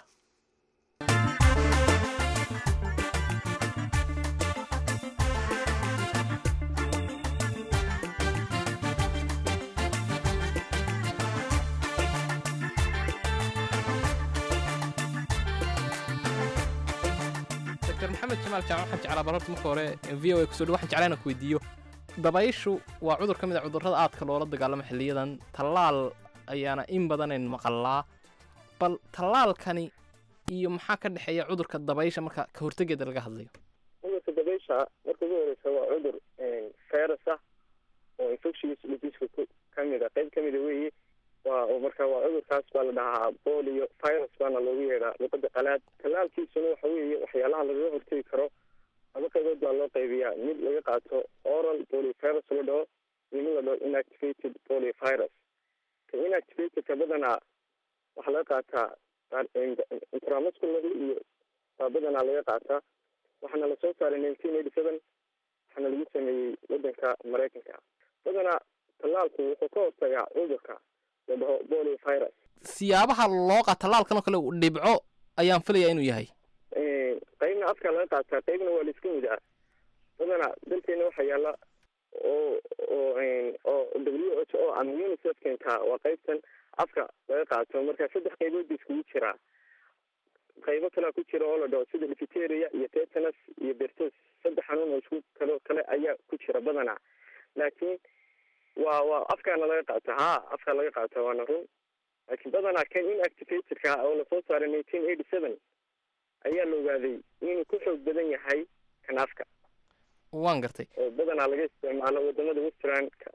maxamed jamaal jaamac waxaan jeclaa barorta marka hore v o a kusoo dhow waxaan jeclaa inaan ku weydiiyo dabayshu waa cudur ka mid a cudurrada aadka loola dagaalamo xilliyadan tallaal ayaana in badanayn maqallaa bal tallaalkani iyo maxaa ka dhexeeya cudurka dabaysha marka ka hortegeeda laga hadlayo cudurka dabaysha marka ugu horeysa waa cudur virus ah oo infectious diseaseka ku kamid a qayb kamida weeye waa marka waa cudurkaas baa la dhahaa bolio virus baana loogu yeedhaa luqada qalaad tallaalkiisuna waxa weeye waxyaalaha lagaga hortegi karo laba qaybood baa loo qaybiyaa mid laga qaato oral poliovirus la dhaho iyo mid la dhaho inactivated poliovirus ka inactivatedka badanaa waxaa laga qaataa intramuscularly iyo baa badanaa laga qaataa waxaana lasoo saaray nineteen eighty seven waxaana lagu sameeyey wadanka maraykanka badanaa tallaalku wuxuu ka hortagaa cudurka la dhaho bolio virus siyaabaha loo qaa tallaalkan oo kale uu dhibco ayaan filayaa inuu yahay qaybna afka laga qaataa qaybna waa laisku mid ah badanaa dalkeena waxaa yaala oo oo oo w h o ama unicef keentaa waa qaybtan afka laga qaato marka saddex qaybood ba iskugu jiraa qaybo kalea ku jira oo la dhaho sida lifiteria iyo tetanus iyo bertos saddex xanuun oo isku kalo kale ayaa ku jira badanaa laakiin waa waa afkaana laga qaata ha afkaa laga qaata waana run laakiin badanaa kan inactivatedka ah oo lasoo saaray nineteen eighty seven ayaa la ogaaday inuu ku xoog badan yahay kan afka waan gartay oo badanaa laga isticmaalo wadamada westernka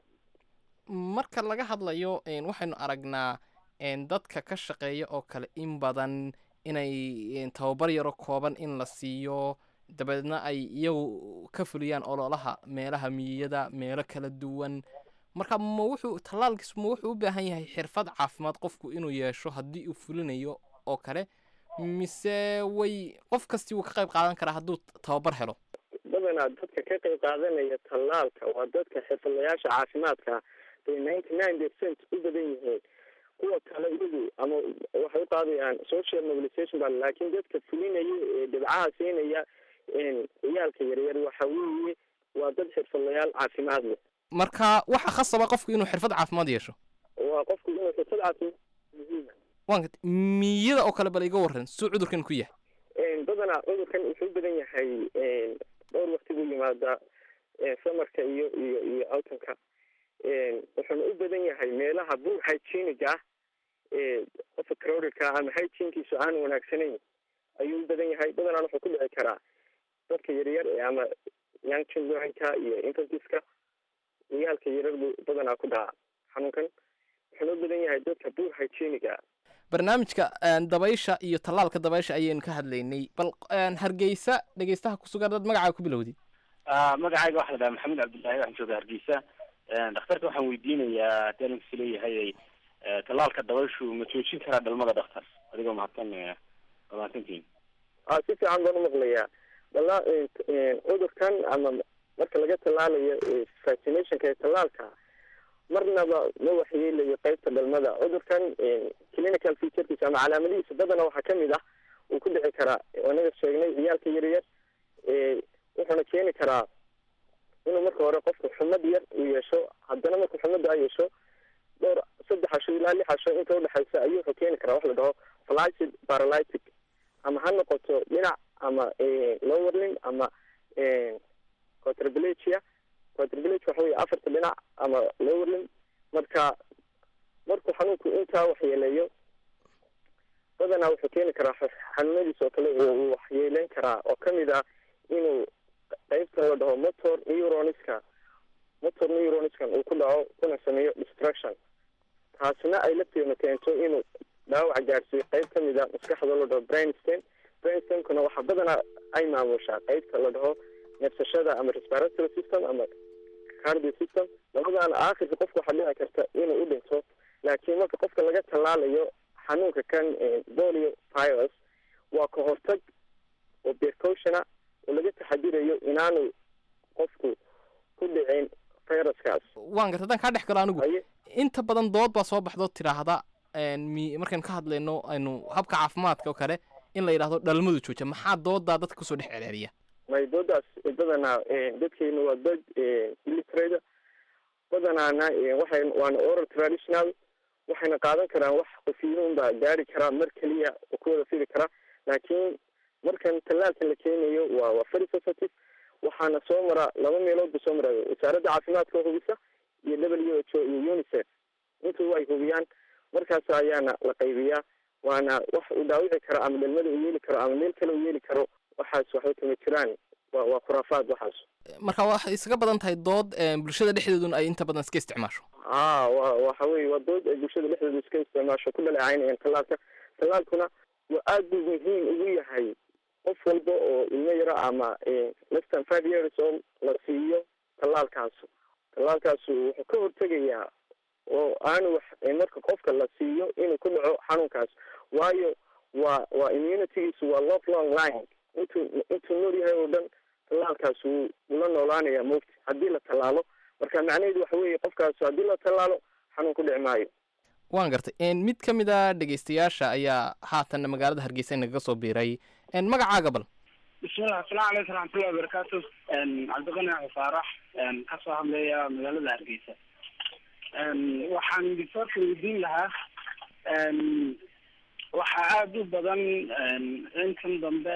marka laga hadlayo een, waxaynu aragnaa een, dadka ka shaqeeya oo kale in badan inay een, tababar yaro kooban in la siiyo dabeedna ay iyagu ka fuliyaan ololaha meelaha miyiyada meelo kala duwan marka ma wuxuu tallaalkiisu ma wuxuu u baahan yahay xirfad caafimaad qofku inuu yeesho haddii uu fulinayo oo kale mise way qof kastii wuu ka qayb qaadan karaa hadduu tababar helo badanaa dadka ka qayb qaadanaya tallaalka waa dadka xirfadlayaasha caafimaadka bay ninety nine percent u badan yihiin kuwa kale iyagu ama waxay u qaadayaan social mobilization ba laakiin dadka fulinaya ee dhibcaha siinaya ciyaalka yaryar waxa weeye waa dad xirfadlayaal caafimaad leh marka waxa khasaba qofku inuu xirfad caafimaad yeesho waa qofku inuu xirfad caafimaad muhiima waan gartay miyada oo kale bal iga warran suu cudurkan ku yahay badanaa cudurkan wuxuu u badan yahay dhowr wakti buu yimaadaa samarka iyo iyo iyo autumka wuxuuna u badan yahay meelaha buur hygienic ah ee qofka crowdedka ama hygienkiisu aan wanaagsanayn ayuu u badan yahay badanaan wuxuu ku dhici karaa dadka yaryar ee ama young childrenka iyo infantiska ciyaalka yaryar buu badanaa ku dhaca xanuunkan wuxuuna u badan yahay dadka buur hygienic ah barnaamijka een, dabaysha iyo tallaalka dabaysha ayaynu ka hadlaynay bal een, hargeysa dhegeystaha ku sugan dad magacaaga ku bilowdi magacayga waxaa la dhahaa maxamed cabdullaahi waxaan jooga hargeysa dhakhtarka waxaan weydiinayaa haddii aninkas leeyahay tallaalka dabayshu ma joojin karaa dhalmada dhakhtar adigoo mahadsan mahadsantihin a si fiican baan umaqlayaa dhala cudurkan ama marka laga tallaalayo vaccinationka ee tallaalka marnaba ma waxyeelayo qeybta dhalmada cudurkan clinical featurekiisa ama calaamadihiisa badana waxaa kamid ah uu ku dhici karaa anaga sheegnay ciyaalka yaryar wuxuuna keeni karaa inuu marka hore qofku xumad yar uu yeesho haddana marku xumada yeesho dhowr saddex casho ilaa lix casho inta udhexaysa ayuu wuxuu keeni karaa wax la dhaho flaccid paralytic ama ha noqoto dhinac ama lowerlin ama quadriplegia quadriplegia waxa wey afarta dhinac ama lowerlin marka markuu xanuunku intaa waxyeeleeyo badanaa wuxuu keeni karaa xanuunadiis oo kale uu waxyeeleyn karaa oo kamid ah inuu qeybtan la dhaho motor neuronska motor neuroniskan uu ku dhaco kuna sameeyo destruction taasna ay lafteena keento inuu dhaawac gaadhsiiyo qeyb kamid a maskaxda la dhaho brainstem brainstemkuna waxaa badanaa ay maamushaa qeybta la dhaho neefsashada ama respiratory system ama cardio system labadaana aakhirka qofka waxaa dhici karta inuu u dhinto laakiin marka qofka laga tallaalayo xanuunka kan polio virus waa ka hortag oo precautiona oo laga taxadirayo inaanu qofku ku dhicin viruskaas waan gartay haddaan kaa dhex galo anigu inta badan dood baa soo baxdo tidhaahda een, mi- markaynu ka hadlayno aynu habka caafimaadka oo kale in la yidhaahdo dhalmadu jooja maxaa doodaa dadka kusoo dhex celceliya maydoodaas badanaa dadkeenu waa dad illiterate badanaana waxay waana oral traditional waxayna qaadan karaan wax qofiyiin baa gaari karaa mar keliya oo ku wada fidi karaa laakiin markan tallaalkan la keenayo waa waa very sensitive waxaana soo mara laba meelood buu soo maraayo wasaaradda caafimaadka oo hubisa iyo w h o iyo unicef intuba ay hubiyaan markaas ayaana la qaybiyaa waana wax uu dhaawici karo ama dhalmada uu yeeli karo ama meel kale uu yeeli karo waxaas waxba kama jiraan waa waa khuraafaad waxaas marka waxay isaga badan tahay dood een, bulshada dhexdeeduna ay inta badan iska isticmaasho a wa waxa weye waa dood ay bulshada dhexdeeda iska isticmaasho ku dhaleecaynayaan tallaalka tallaalkuna waa aad buu muhiim ugu yahay qof walba oo ilmo yaro ama less than five years oo la siiyo tallaalkaasu tallaalkaasu wuxuu ka hortegayaa oo aanu wax marka qofka la siiyo inuu ku dhaco xanuunkaas waayo waa waa immunitygiisu waa love long line intuu intuu nool yahay oo dhan tallaalkaas wuu ula noolaanaya mogti haddii la tallaalo marka macnaheedu waxa weeye qofkaas haddii la tallaalo xanuun ku dhici maayo waan gartay een, mid ka mid a dhegeystayaasha ayaa haatan magaalada hargeysa inagaga soo biiray een, magacaaga bal bismillah asalaamu calaykum raxmatullahi wabarakaatu cabdiqani faarax kasoo hadlaya magaalada hargeysa waxaan doctorka weydiin lahaa waxaa aada u badan intan dambe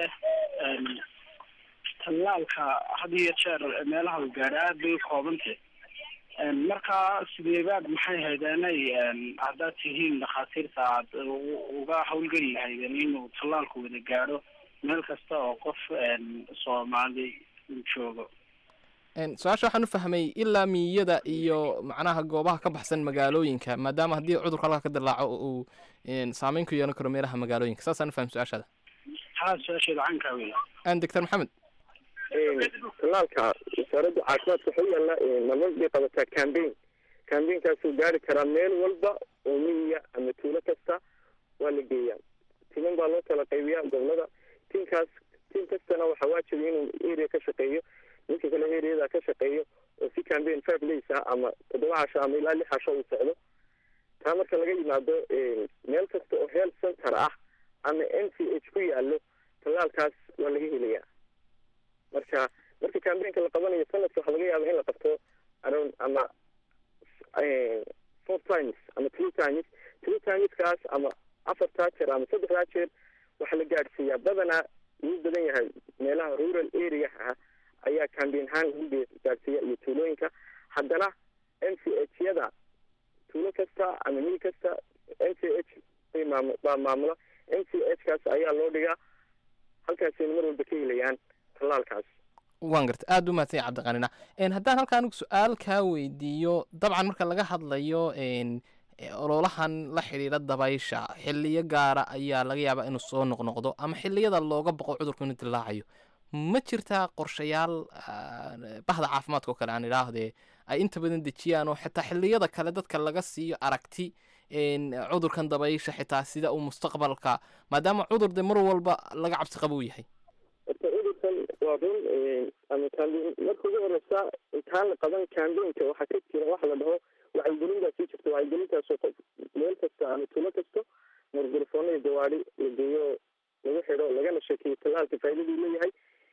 tallaalka had iyo jeer meelaha uu gaadho aada bay u koobantay markaa sideebaad maxay haydeenay haddaad tihiin dhakhaatiirta aad uga hawlgeli lahaydeen inuu tallaalku wada gaadho meel kasta oo qof soomaali uu joogo su-aasha waxaan u fahmay ilaa miyada iyo macnaha goobaha ka baxsan magaalooyinka maadaama haddii cudurka halka ka dilaaco uu saameyn ku yeelan karo meelaha magaalooyinka saasaan u fahmay su-aashaada haa su-aasheeda cankaa wey an doctor maxamed tallaalka wasaaradda caafimaadka waxaa u yaalla marmar bay qabataa cambaign cambaign-kaasuu gaari karaa meel walba oo miyiga ama tuulo kasta waa la geeyaa timan baa loo kala qaybiyaa gobolada tiinkaas tiim kastana waxaa waajiba inuu area ka shaqeeyo ninka kale areada ka shaqeeyo oo si cambaign five days ah ama toddoba casho ama ilaa lix casho uu socdo taa marka laga yimaado meel kasta oo health center ah ama n c h ku yaallo tallaalkaas waa laga helayaa marka marka cambainka la qabanayo sanadka waxaa laga yaaba in la qabto around ama four times ama three times three timeskaas ama afartaa jeer ama saddexdaa jeer waxaa la gaadhsiiyaa badanaa ugu badan yahay meelaha rural area ah ayaa cambain ahaan lagu gaadhsiiya iyo tuulooyinka haddana n c h yada tuulo kasta ama mil kasta n c h maam baa maamula n c h kaas ayaa loo dhigaa halkaasayna mar walba ka helayaan tallaalkaas waan garta aada u mahadsan yahay cabdiqanina haddaan halka anigu su-aal kaa weydiiyo dabcan marka laga hadlayo ololahan la xidhiidha dabaysha xiliyo gaara ayaa laga yaabaa inuu soo noqnoqdo ama xiliyada looga boqo cudurku inuu dilaacayo ma jirtaa qorshayaal bahda caafimaadka oo kale aan idhaahdee ay inta badan dejiyaan oo xitaa xiliyada kale dadka laga siiyo aragti cudurkan dabaysha xitaa sida uu mustaqbalka maadaama cudur de mar walba laga cabsi qabo uu yahay horta cudurkan waa run ama cambain marka ugu horeysa intaan la qaban cambainka waxaa ka jira waxa la dhaho wacyigelin baa sii jirta wacyigelintaasoo qof meel kasta ama tuulo kasta margarafoona iyo gawaadi la geeyo lagu xidho lagana sheekeeyo tallaalka faaidaduu leeyahay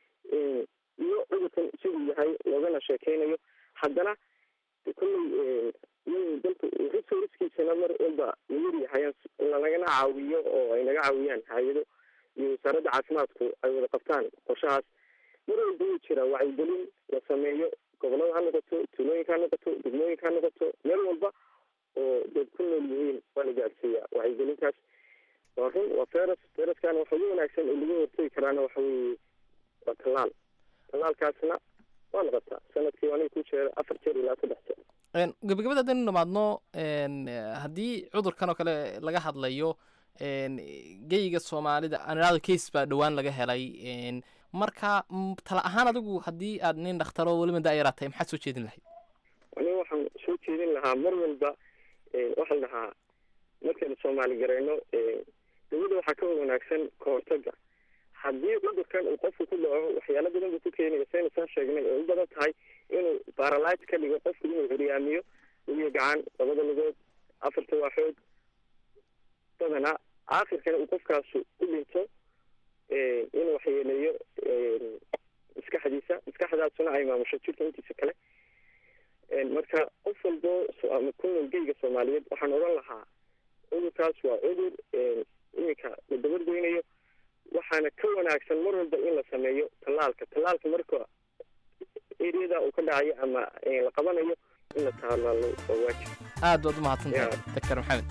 iyo cudurkan siduu yahay loogana sheekeynayo haddana kolley dalka resourcekiisana mar walba layar yahay lanagana caawiyo oo ay naga caawiyaan hay-ado iyo wasaaradda caafimaadku ay wada qabtaan qorshahaas mar walba wuu jiraa wacyigelin la sameeyo gobolada ha noqoto tuulooyinka ha noqoto degmooyinka ha noqoto meel walba oo dad ku nool yihiin waa la gaadhsiiyaa wacyigelintaas waa run waa feras feraskana waxa ugu wanaagsan oo laga hortegi karaana waxa weeye waa tallaal tallaalkaasna waa noqotaa sanadkii aniga ku jeera afar jeer ilaa saddex jeer gabagabada haddaynu dhamaadno haddii cudurkan oo kale laga hadlayo geyiga soomaalida aan idhahdo case baa dhowaan laga helay marka tala ahaan adigu haddii aad nin dhakhtaro weliba daayaraad tahay maxaad soo jeedin lahayd aniga waxaan soo jeedin lahaa mar walba waxaa la dhahaa markaynu soomaali gareyno dawladda waxaa ka wanaagsan ka hortaga haddii cudurkan uu qofku ku dhaco waxyaalo badan buu ku keenaya saynu saan sheegnay oo u badan tahay inuu baralite ka dhigo qofku inuu curyaamiyo lugiya gacan labada lugood afarta waaxood badanaa aakhirkana uu qofkaasu u dhinto inuu waxyeeleeyo maskaxdiisa maskaxdaasuna ay maamusho jirka intiisa kale marka qof walbo ama ku nool geyga soomaaliyeed waxaan odhan lahaa cudurkaas waa cudur iminka la dabargoynayo waxaana ka wanaagsan mar walba in la sameeyo tallaalka tallaalka marka eriyada uu ka dhacayo ama la qabanayo in la tallaalo waa waajib aad baad u mahadsantahay doctor maxamed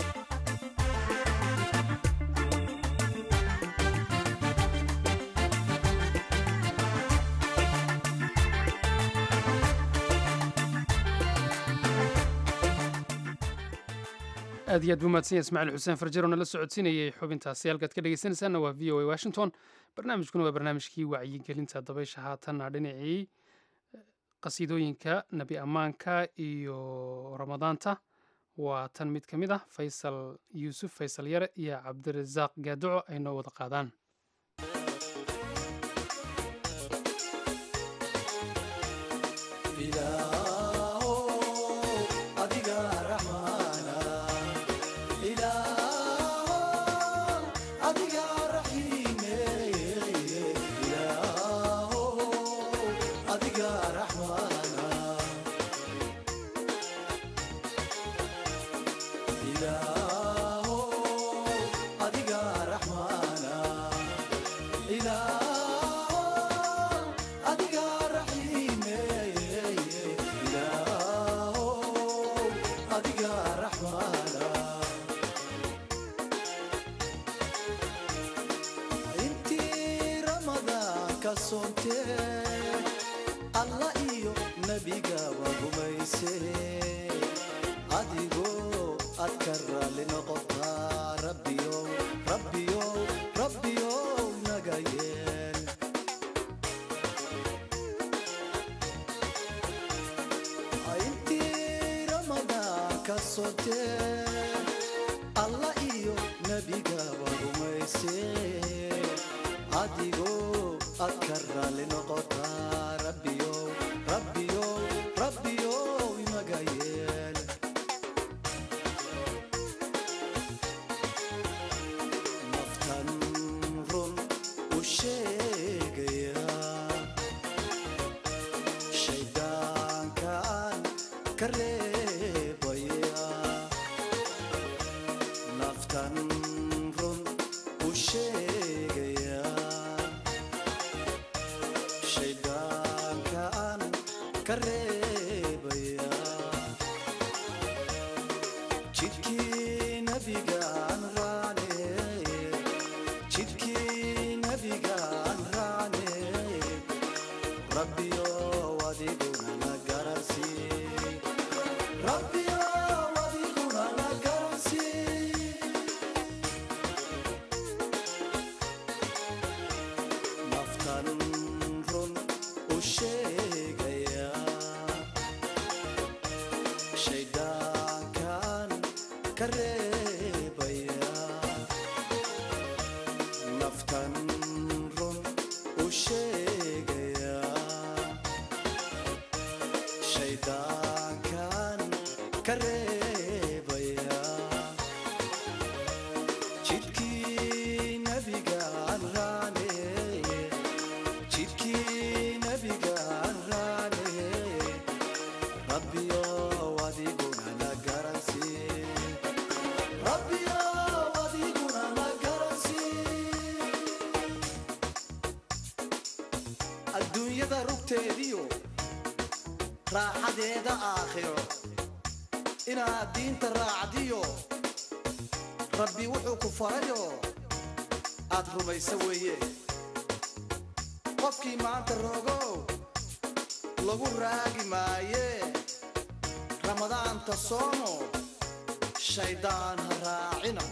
aad iyo aad buu mahadsan yahay ismaaciil xuseen farjaro nala socodsiinayay xubintaasi halkaad ka dhegeysanaysaanna waa v o a washington barnaamijkuna waa barnaamijkii wacyigelinta dabaysha haatanna dhinacii qasiidooyinka nebi ammaanka iyo ramadaanta waa tan mid ka mid ah faysal yuusuf faysal yare iyo cabdirasaaq gaaduco ay noo wada qaadaan adiga intii ramadaan ka soontee alla iyo nebigaba rumayse adigoo aad ka raalli noqotaa rabbiyow rabbiyow rabbiyow naga yeel intii ramadaan ka soontee alla iyo nebigaba rumayse adigoo aad ka raalli noqotaa rabbiyow rabbiyow rabbiyow inaga yeel naftan run u sheegaya shayddaankaan ka reebaya naftan run u sheegaya shayddaankaan ka reebaya jidkii nabigaan raane jidkii nabigaan raane rabbiyow adiguna na garansii rabbiyow adiguna na garansii naftan run u sheegaya shayddaankan ka reebaya naftan run u sheegaya shayddaankan ka reebaya jidkii nabigaan raane jidkii nabigaan raane rabbiyow adiguna na garansii rabbiyow adiguna na garansii adduunyada rugteediyo raaxadeeda aakhiro inaad diinta raacdiyo rabbi wuxuu ku farayo aad rumayso weeye qofkii maanta rogow lagu raagi maaye ramadaanta soomo shayddaan ha raacina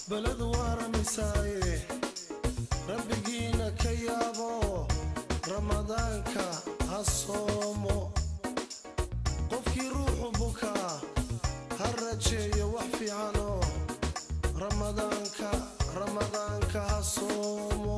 baladu waaramisaaye rabbigiina ka yaabo ramadaanka ha soomo qofkii ruuxu bukaa ha rajeeyo wax fiicanoo ramadaanka ramadaanka ha soomo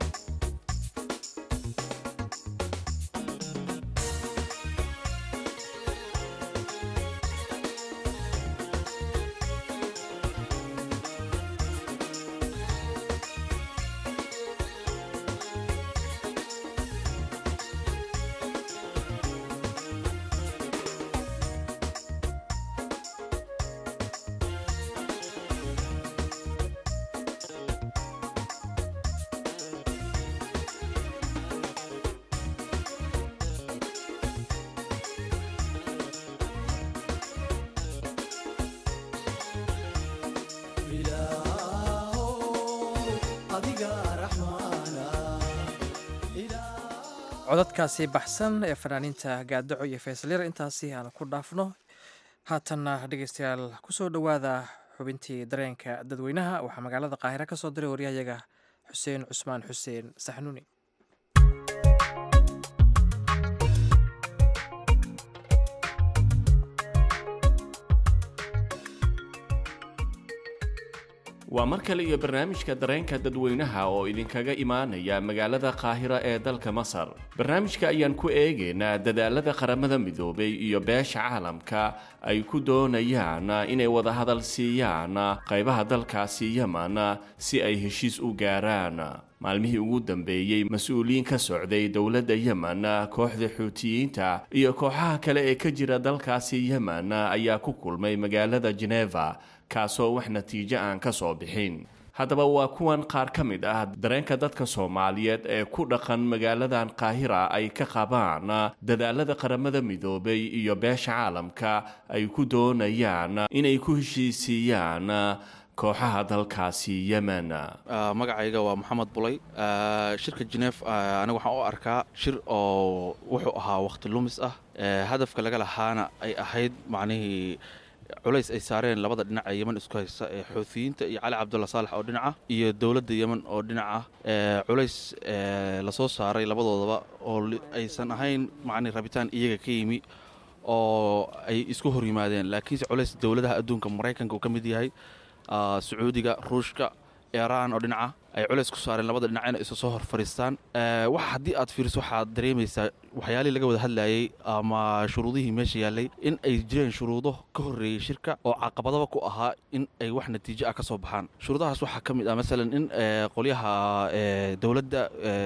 codadkaasi baxsan ee fanaaniinta gaadaco iyo faysalyar intaasi aan ku dhaafno haatanna dhegeystayaal kusoo dhowaada xubintii dareenka dadweynaha waxaa magaalada qaahire ka soo diray waryahayaga xuseen cusmaan xuseen saxnuuni waa mar kale iyo barnaamijka dareenka dadweynaha oo idinkaga imaanaya magaalada qaahira ee dalka masar barnaamijka ayaan ku eegaynaa dadaalada qaramada midoobay iyo beesha caalamka ay ku doonayaan inay wadahadal siiyaan qaybaha dalkaasi yeman si ay heshiis u gaaraan maalmihii ugu dambeeyey mas-uuliyiin ka socday dowladda yemen kooxda xuutiyiinta iyo kooxaha kale ee ka jira dalkaasi yemen ayaa ku kulmay magaalada geneva kaasoo wax natiijo aan ka soo bixin haddaba waa kuwan qaar ka mid ah dareenka dadka soomaaliyeed ee ku dhaqan magaaladan qaahira ay ka qabaan dadaalada qaramada midoobay iyo beesha caalamka ay ku doonayaan inay ku heshiisiiyaan kooxaha dalkaasi yemen magacayga waa maxamed bulay shirka genef aniga waxaan u arkaa shir oo wuxuu ahaa wakhti lumis ah hadafka laga lahaana ay ahayd macnihii culays ay saareen labada dhinac ee yeman isku haysta ee xuutiyiinta iyo cali cabdulla saalax oo dhinaca iyo dowladda yemen oo dhinaca culays lasoo saaray labadoodaba oo aysan ahayn macni rabitaan iyaga ka yimi oo ay isku hor yimaadeen laakiinse culays dowladaha adduunka maraykanka uu ka mid yahay sacuudiga ruushka iiraan oo dhinaca ay culays ku saareen labada dhinac inay isu soo hor fadhiistaan wax haddii aad fiiriso waxaad dareemaysaa waxyaalihii laga wada hadlayay ama shuruudihii meesha yaallay in ay jireen shuruudo ka horreeyey shirka oo caqabadaba ku ahaa in ay wax natiijo ah ka soo baxaan shuruudahaas waxaa ka mid ah masalan in qolyaha dowladda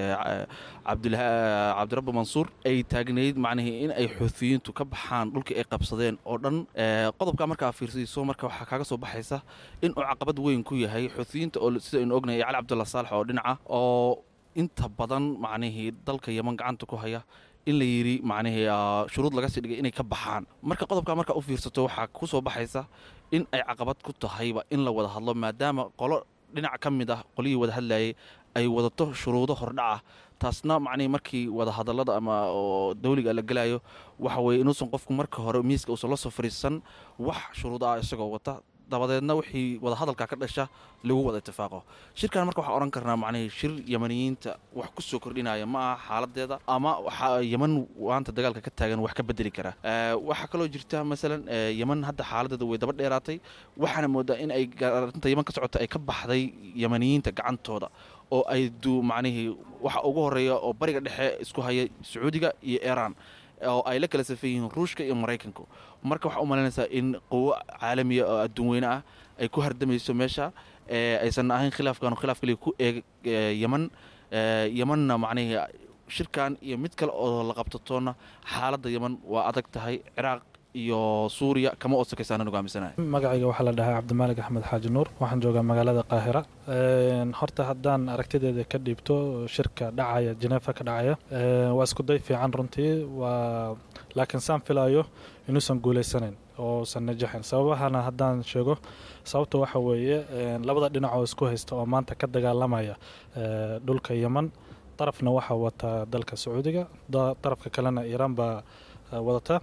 cabdirabbi mansuur ay taagnayd macnihii in ay xuutiyiintu ka baxaan dhulkii ay qabsadeen oo dhan qodobkaa markaa fiirsiiso marka waxaa kaaga soo baxaysa in uu caqabad weyn ku yahay xuutiyiinta oo sida aynu ognahay cali cabdulla saalax oo dhinaca oo inta badan macnihii dalka yeman gacanta ku haya in la yidhi macnihii shuruud laga sii dhigay inay ka baxaan marka qodobkaa markaa u fiirsato waxaa ku soo baxaysa in ay caqabad ku tahayba in la wada hadlo maadaama qolo dhinac ka mid ah qolihii wada hadlayay ay wadato shuruudo hordhac ah taasna macnihii markii wada hadallada ama oo dawliga la gelayo waxa weeye inuusan qofku marka hore miiska uusan la soo fadhiisan wax shuruud ah isagoo wata dabadeedna wixii wada hadalka ka dhasha lagu wada itifaaqo shirkan marka waxaan odhan karnaa macnihii shir yemaniyiinta wax ku soo kordhinaya ma aha xaaladeeda ama waxaa yeman waanta dagaalka ka taagan wax ka bedeli kara waxaa kaloo jirta masalan yeman hadda xaaladeeda way daba dheeraatay waxaana moodaa in ay arrinta yeman ka socota ay ka baxday yemaniyiinta gacantooda oo ay du macnihii waxa ugu horeeya oo bariga dhexe isku haya sacuudiga iyo iiraan oo ay la kala safan yihiin ruushka iyo maraykanku marka waxaa u malaynaysaa in quwo caalamiya oo adduun weyne ah ay ku hardamayso meesha aysan ahayn khilaafkan khilaaf kaliya ku eeg yeman yemanna macnihii shirkan iyo mid kale oo la qabtatoona xaaladda yeman waa adag tahay ciraaq iyo suuriya kama oosakaysaan hogaamisanaya magacayga waxaa la dhahaa cabdimaalig axmed xaaji nuur waxaan joogaa magaalada qaahira horta haddaan aragtideeda ka dhiibto shirka dhacaya jeneefa ka dhacaya waa isku day fiican runtii waa laakiin saan filayo inuusan guuleysanayn oosan najaxin sababahana haddaan sheego sababta waxa weeye labada dhinac oo isku haysta oo maanta ka dagaalamaya dhulka yeman darafna waxaa wata dalka sacuudiga darafka kalena iiraan baa wadata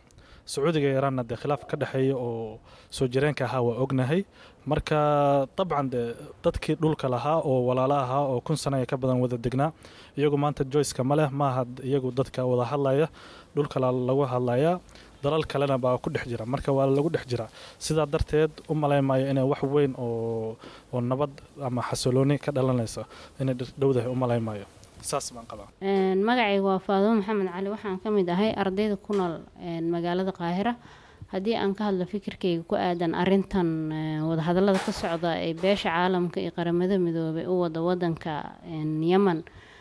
sacuudiga iyo iiraanna dee khilaaf ka dhexeeya oo soo jireenka ahaa waa ognahay marka dabcan dee dadkii dhulka lahaa oo walaalo ahaa oo kun sana ka badan wada degnaa iyagu maanta joyceka ma leh maaha iyagu dadka wada hadlaya dhulka lagu hadlayaa dalal kalena baa ku dhex jira marka waa lagu dhex jira sidaa darteed u malaymayo inay wax weyn oo oo nabad ama xasilooni ka dhalanayso inay dhowdahay u malaymayo saas baan qabaa magacayga waa faadumo maxamed cali waxaan ka mid ahay ardayda ku nool magaalada qaahira haddii aan ka hadlo fikirkayga ku aadan arintan wadahadalada ka socda ee beesha caalamka iyo qaramada midoobay u wada wadanka yemen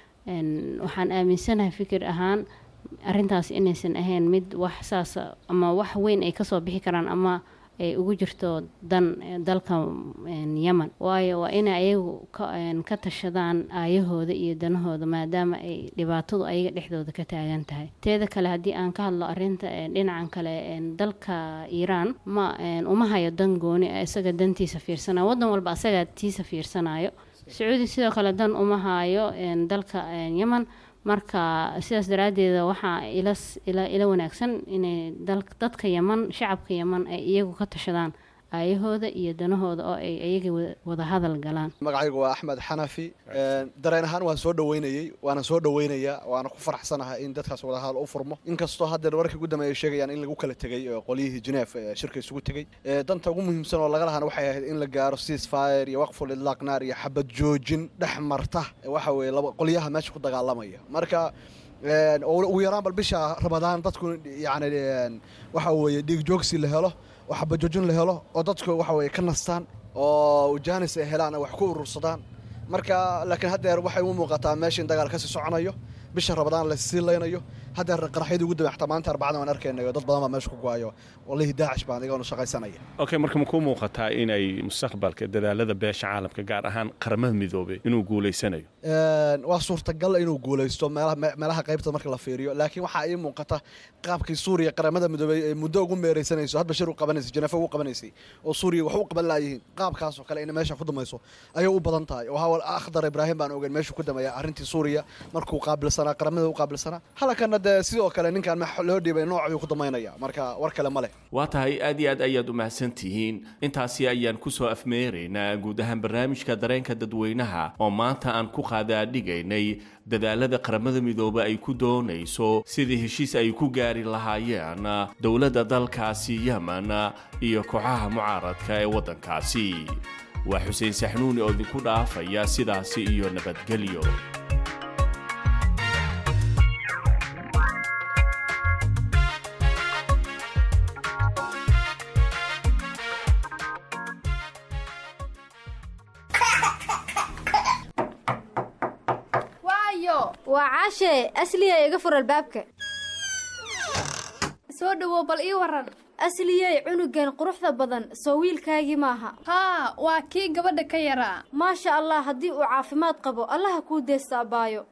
waxaan aaminsanahay fikir ahaan arintaas inaysan ahayn mid wax saas ama wax weyn ay kasoo bixi karaan ama ay ugu jirto dan dalka yemen waayo waa inay ayagu ka tashadaan aayahooda iyo danahooda maadaama ay dhibaatadu ayaga dhexdooda ka taagan tahay teeda kale haddii aan ka hadlo arinta dhinacan kale dalka iiraan ma uma hayo dan gooni isaga dantiisa fiirsanayo wadan walba asaga tiisa fiirsanayo sacuudi sidoo kale dan uma hayo dalka yemen marka sidaas daraaddeeda waxaa ila ila wanaagsan inay dadka yeman shacabka yeman ay iyagu ka tashadaan aayahooda iyo danahooda oo ay iyaga wada hadal galaan magacaygu waa axmed xanafi dareen ahaan waan soo dhaweynayey waana soo dhaweynayaa waana ku faraxsanahay in dadkaas wada hadal u furmo inkastoo haddeer wararka ugu dambeeya ay sheegayaan in lagu kala tegey qolyihii geneef shirka isugu tegey danta ugu muhiimsan oo laga lahana waxay ahayd in la gaaro ceasefire iyo waqful idlaaq naar iyo xabad joojin dhex marta waxa weeye laba qolyaha meesha ku dagaalamaya marka ugu yaraan bal bisha ramadaan dadku yacni waxa weeye dhiig joogsi la helo oo xabajoojin la helo oo dadku waxa weye ka nastaan oo jaanis ay helaan wax ku urursadaan marka laakiin haddeer waxay u muuqataa meesha in dagaal kasii soconayo bisha rabadaan lasii laynayo haddeer qaraxyadii ugu dambe xataa maanta arbacada waan arkaynayo dad badan baa meesha ku go-ayo wallaahi daacish baan igoonu shaqaysanaya okay marka ma kuu muuqataa inay mustaqbalka dadaalada beesha caalamka gaar ahaan qaramada midoobay inuu guulaysanayo waa suurtagal inuu guulaysto meelaha qaybta marka la fiiriyo laakiin waxaa ii muuqata qaabkii suuriya qaramada midoobey ee muddo ugu meeraysanayso hadba shir u qabanaysay janeefo ugu qabanaysay oo suuriya wax u qaban laayihiin qaabkaasoo kale inay meesha ku damayso ayay u badan tahay oo hawal akhdar ibraahim baan ogeyn meeshu ku damaya arrintii suuriya markuu qaabilsanaa qaramada u qaabilsanaa halakana dee sidoo kale ninkaan loo dhiibay nooc ayuu ku damaynaya marka war kale ma leh waa tahay aad iyo aad ayaad u mahadsan tihiin intaasi ayaan ku soo afmeeraynaa guud ahaan barnaamijka dareenka dadweynaha oo maanta aan ku qaadaadhigaynay dadaalada qaramada midoobe ay ku doonayso sidii heshiis ay ku gaari lahaayeen dowladda dalkaasi yemen iyo kooxaha mucaaradka ee waddankaasi waa xuseen saxnuuni oo idinku dhaafaya sidaasi iyo nabadgelyo waa caashee asliyey iga fur albaabka soo dhowow bal ii waran asliyey cunugan quruxda badan soo wiilkaagii maaha haa waa kii gabadha ka yaraa maasha allah haddii uu caafimaad qabo allaha kuu deesta abbaayo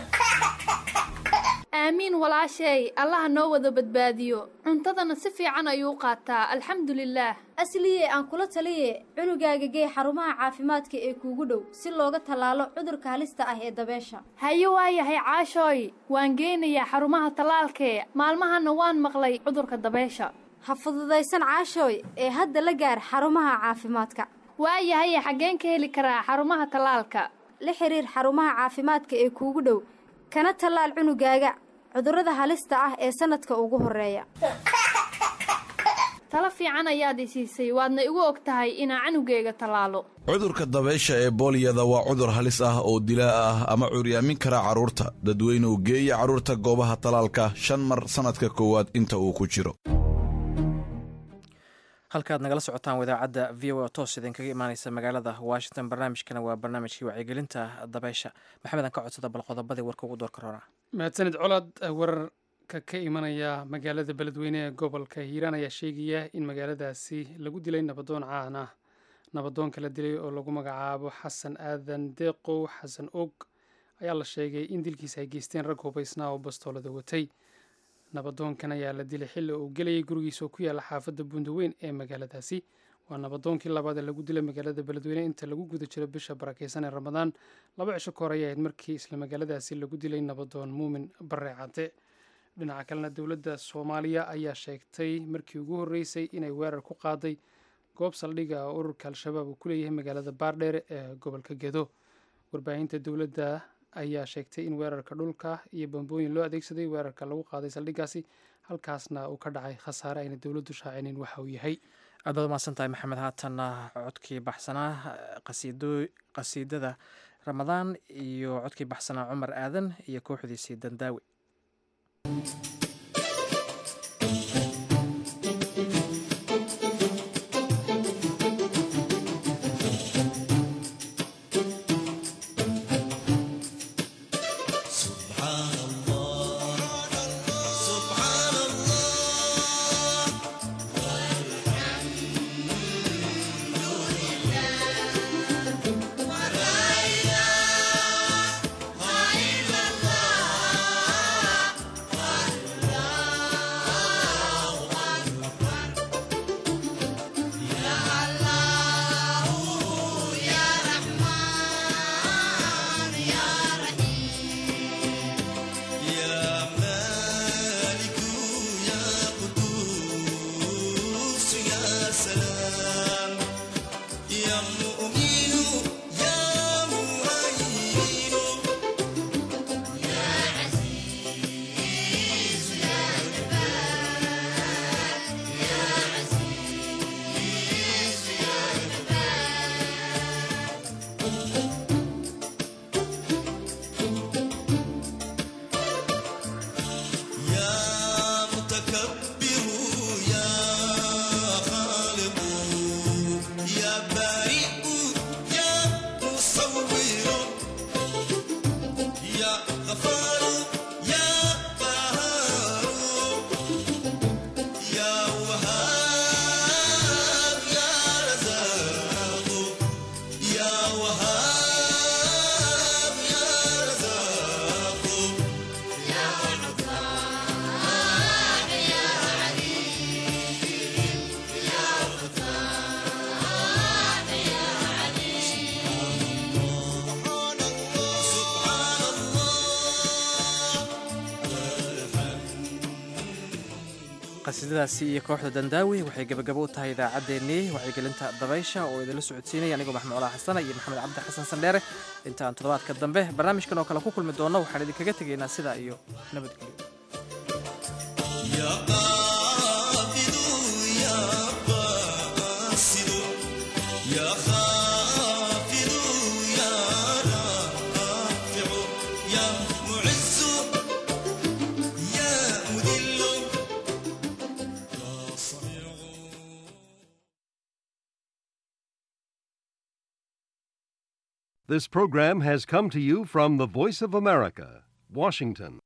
aamiin walaasheey allaha noo wada badbaadiyo cuntadana si fiican ayuu qaataa alxamdulilaah asliye aan kula taliye cunugaaga gee xarumaha caafimaadka ee kuugu dhow si looga tallaalo cudurka halista ah ee dabeesha haye waayahay caashooy waan geynayaa xarumaha tallaalkee maalmahana waan maqlay cudurka dabeesha ha fududaysan caashooy ee hadda la gaar xarumaha caafimaadka waayahaye xaggeen ka heli karaa xarumaha tallaalka la xiriir xarumaha caafimaadka ee kuugu dhow kana tallaal cunugaaga cudurrada halista ah ee sanadka ugu horeeya talo fiican ayaad i siisay waadna igu og tahay inaa canugeyga tallaalo cudurka dabaysha ee booliyada waa cudur halis ah oo dilaa ah ama curyaamin kara carruurta dadweynuhu geeya carruurta goobaha tallaalka shan mar sannadka koowaad inta uu ku jiro halkaad nagala socotaan wadaacadda v o toos idinkaga imaaneysa magaalada washington barnaamijkana waa barnaamijkii wacyigelinta dabeysha maxamed aan ka codsada bal qodobadii warka ugu doorka roona mahadsanid colaad wararka ka imanaya magaalada beledweyne ee gobolka hiiraan ayaa sheegaya in magaaladaasi lagu dilay nabadoon caan ah nabadoonka la dilay oo lagu magacaabo xasan aadan deeqow xasan og ayaa la sheegay in dilkiisa ay geysteen rag hubaysnaa oo bastoolada watay nabadoonkan ayaa la dilay xilli uu gelayay gurigiisa oo ku yaalla xaafadda bundaweyn ee magaaladaasi waa nabadoonkii labaad ee lagu dilay magaalada beledweyne inta lagu guda jiro bisha barakeysan ee ramadaan laba cisho ka hor ayay ahayd markii isla magaaladaasi lagu dilay nabadoon muumin bare cadde dhinaca kalena dowladda soomaaliya ayaa sheegtay markii ugu horreysay inay weerar ku qaaday goob saldhiga oo ururka al-shabaab uu ku leeyahay magaalada baardheere ee gobolka gedo warbaahinta dowladda ayaa sheegtay in weerarka dhulka iyo bambooyin loo adeegsaday weerarka lagu qaaday saldhigaasi halkaasna uu ka dhacay khasaare ayna dowladdu shaacinin waxa uu yahay aad baad umahadsantahay maxamed haatanna codkii baxsanaa qasiido qasiidada ramadaan iyo codkii baxsanaa cumar aadan iyo kooxdiisii dandaawi qasiidadaasi iyo kooxda dandaawi waxay gebagabo u tahay idaacaddeenii wacyigelinta dabaysha oo idinla socodsiinaya anigoo maxmed colaa xasana iyo maxamed cabdi xasan sandheere intaan toddobaadka dambe barnaamijkan oo kale ku kulmi doonno waxaan idinkaga tegaynaa sidaa iyo This program has come to you from the Voice of America, Washington.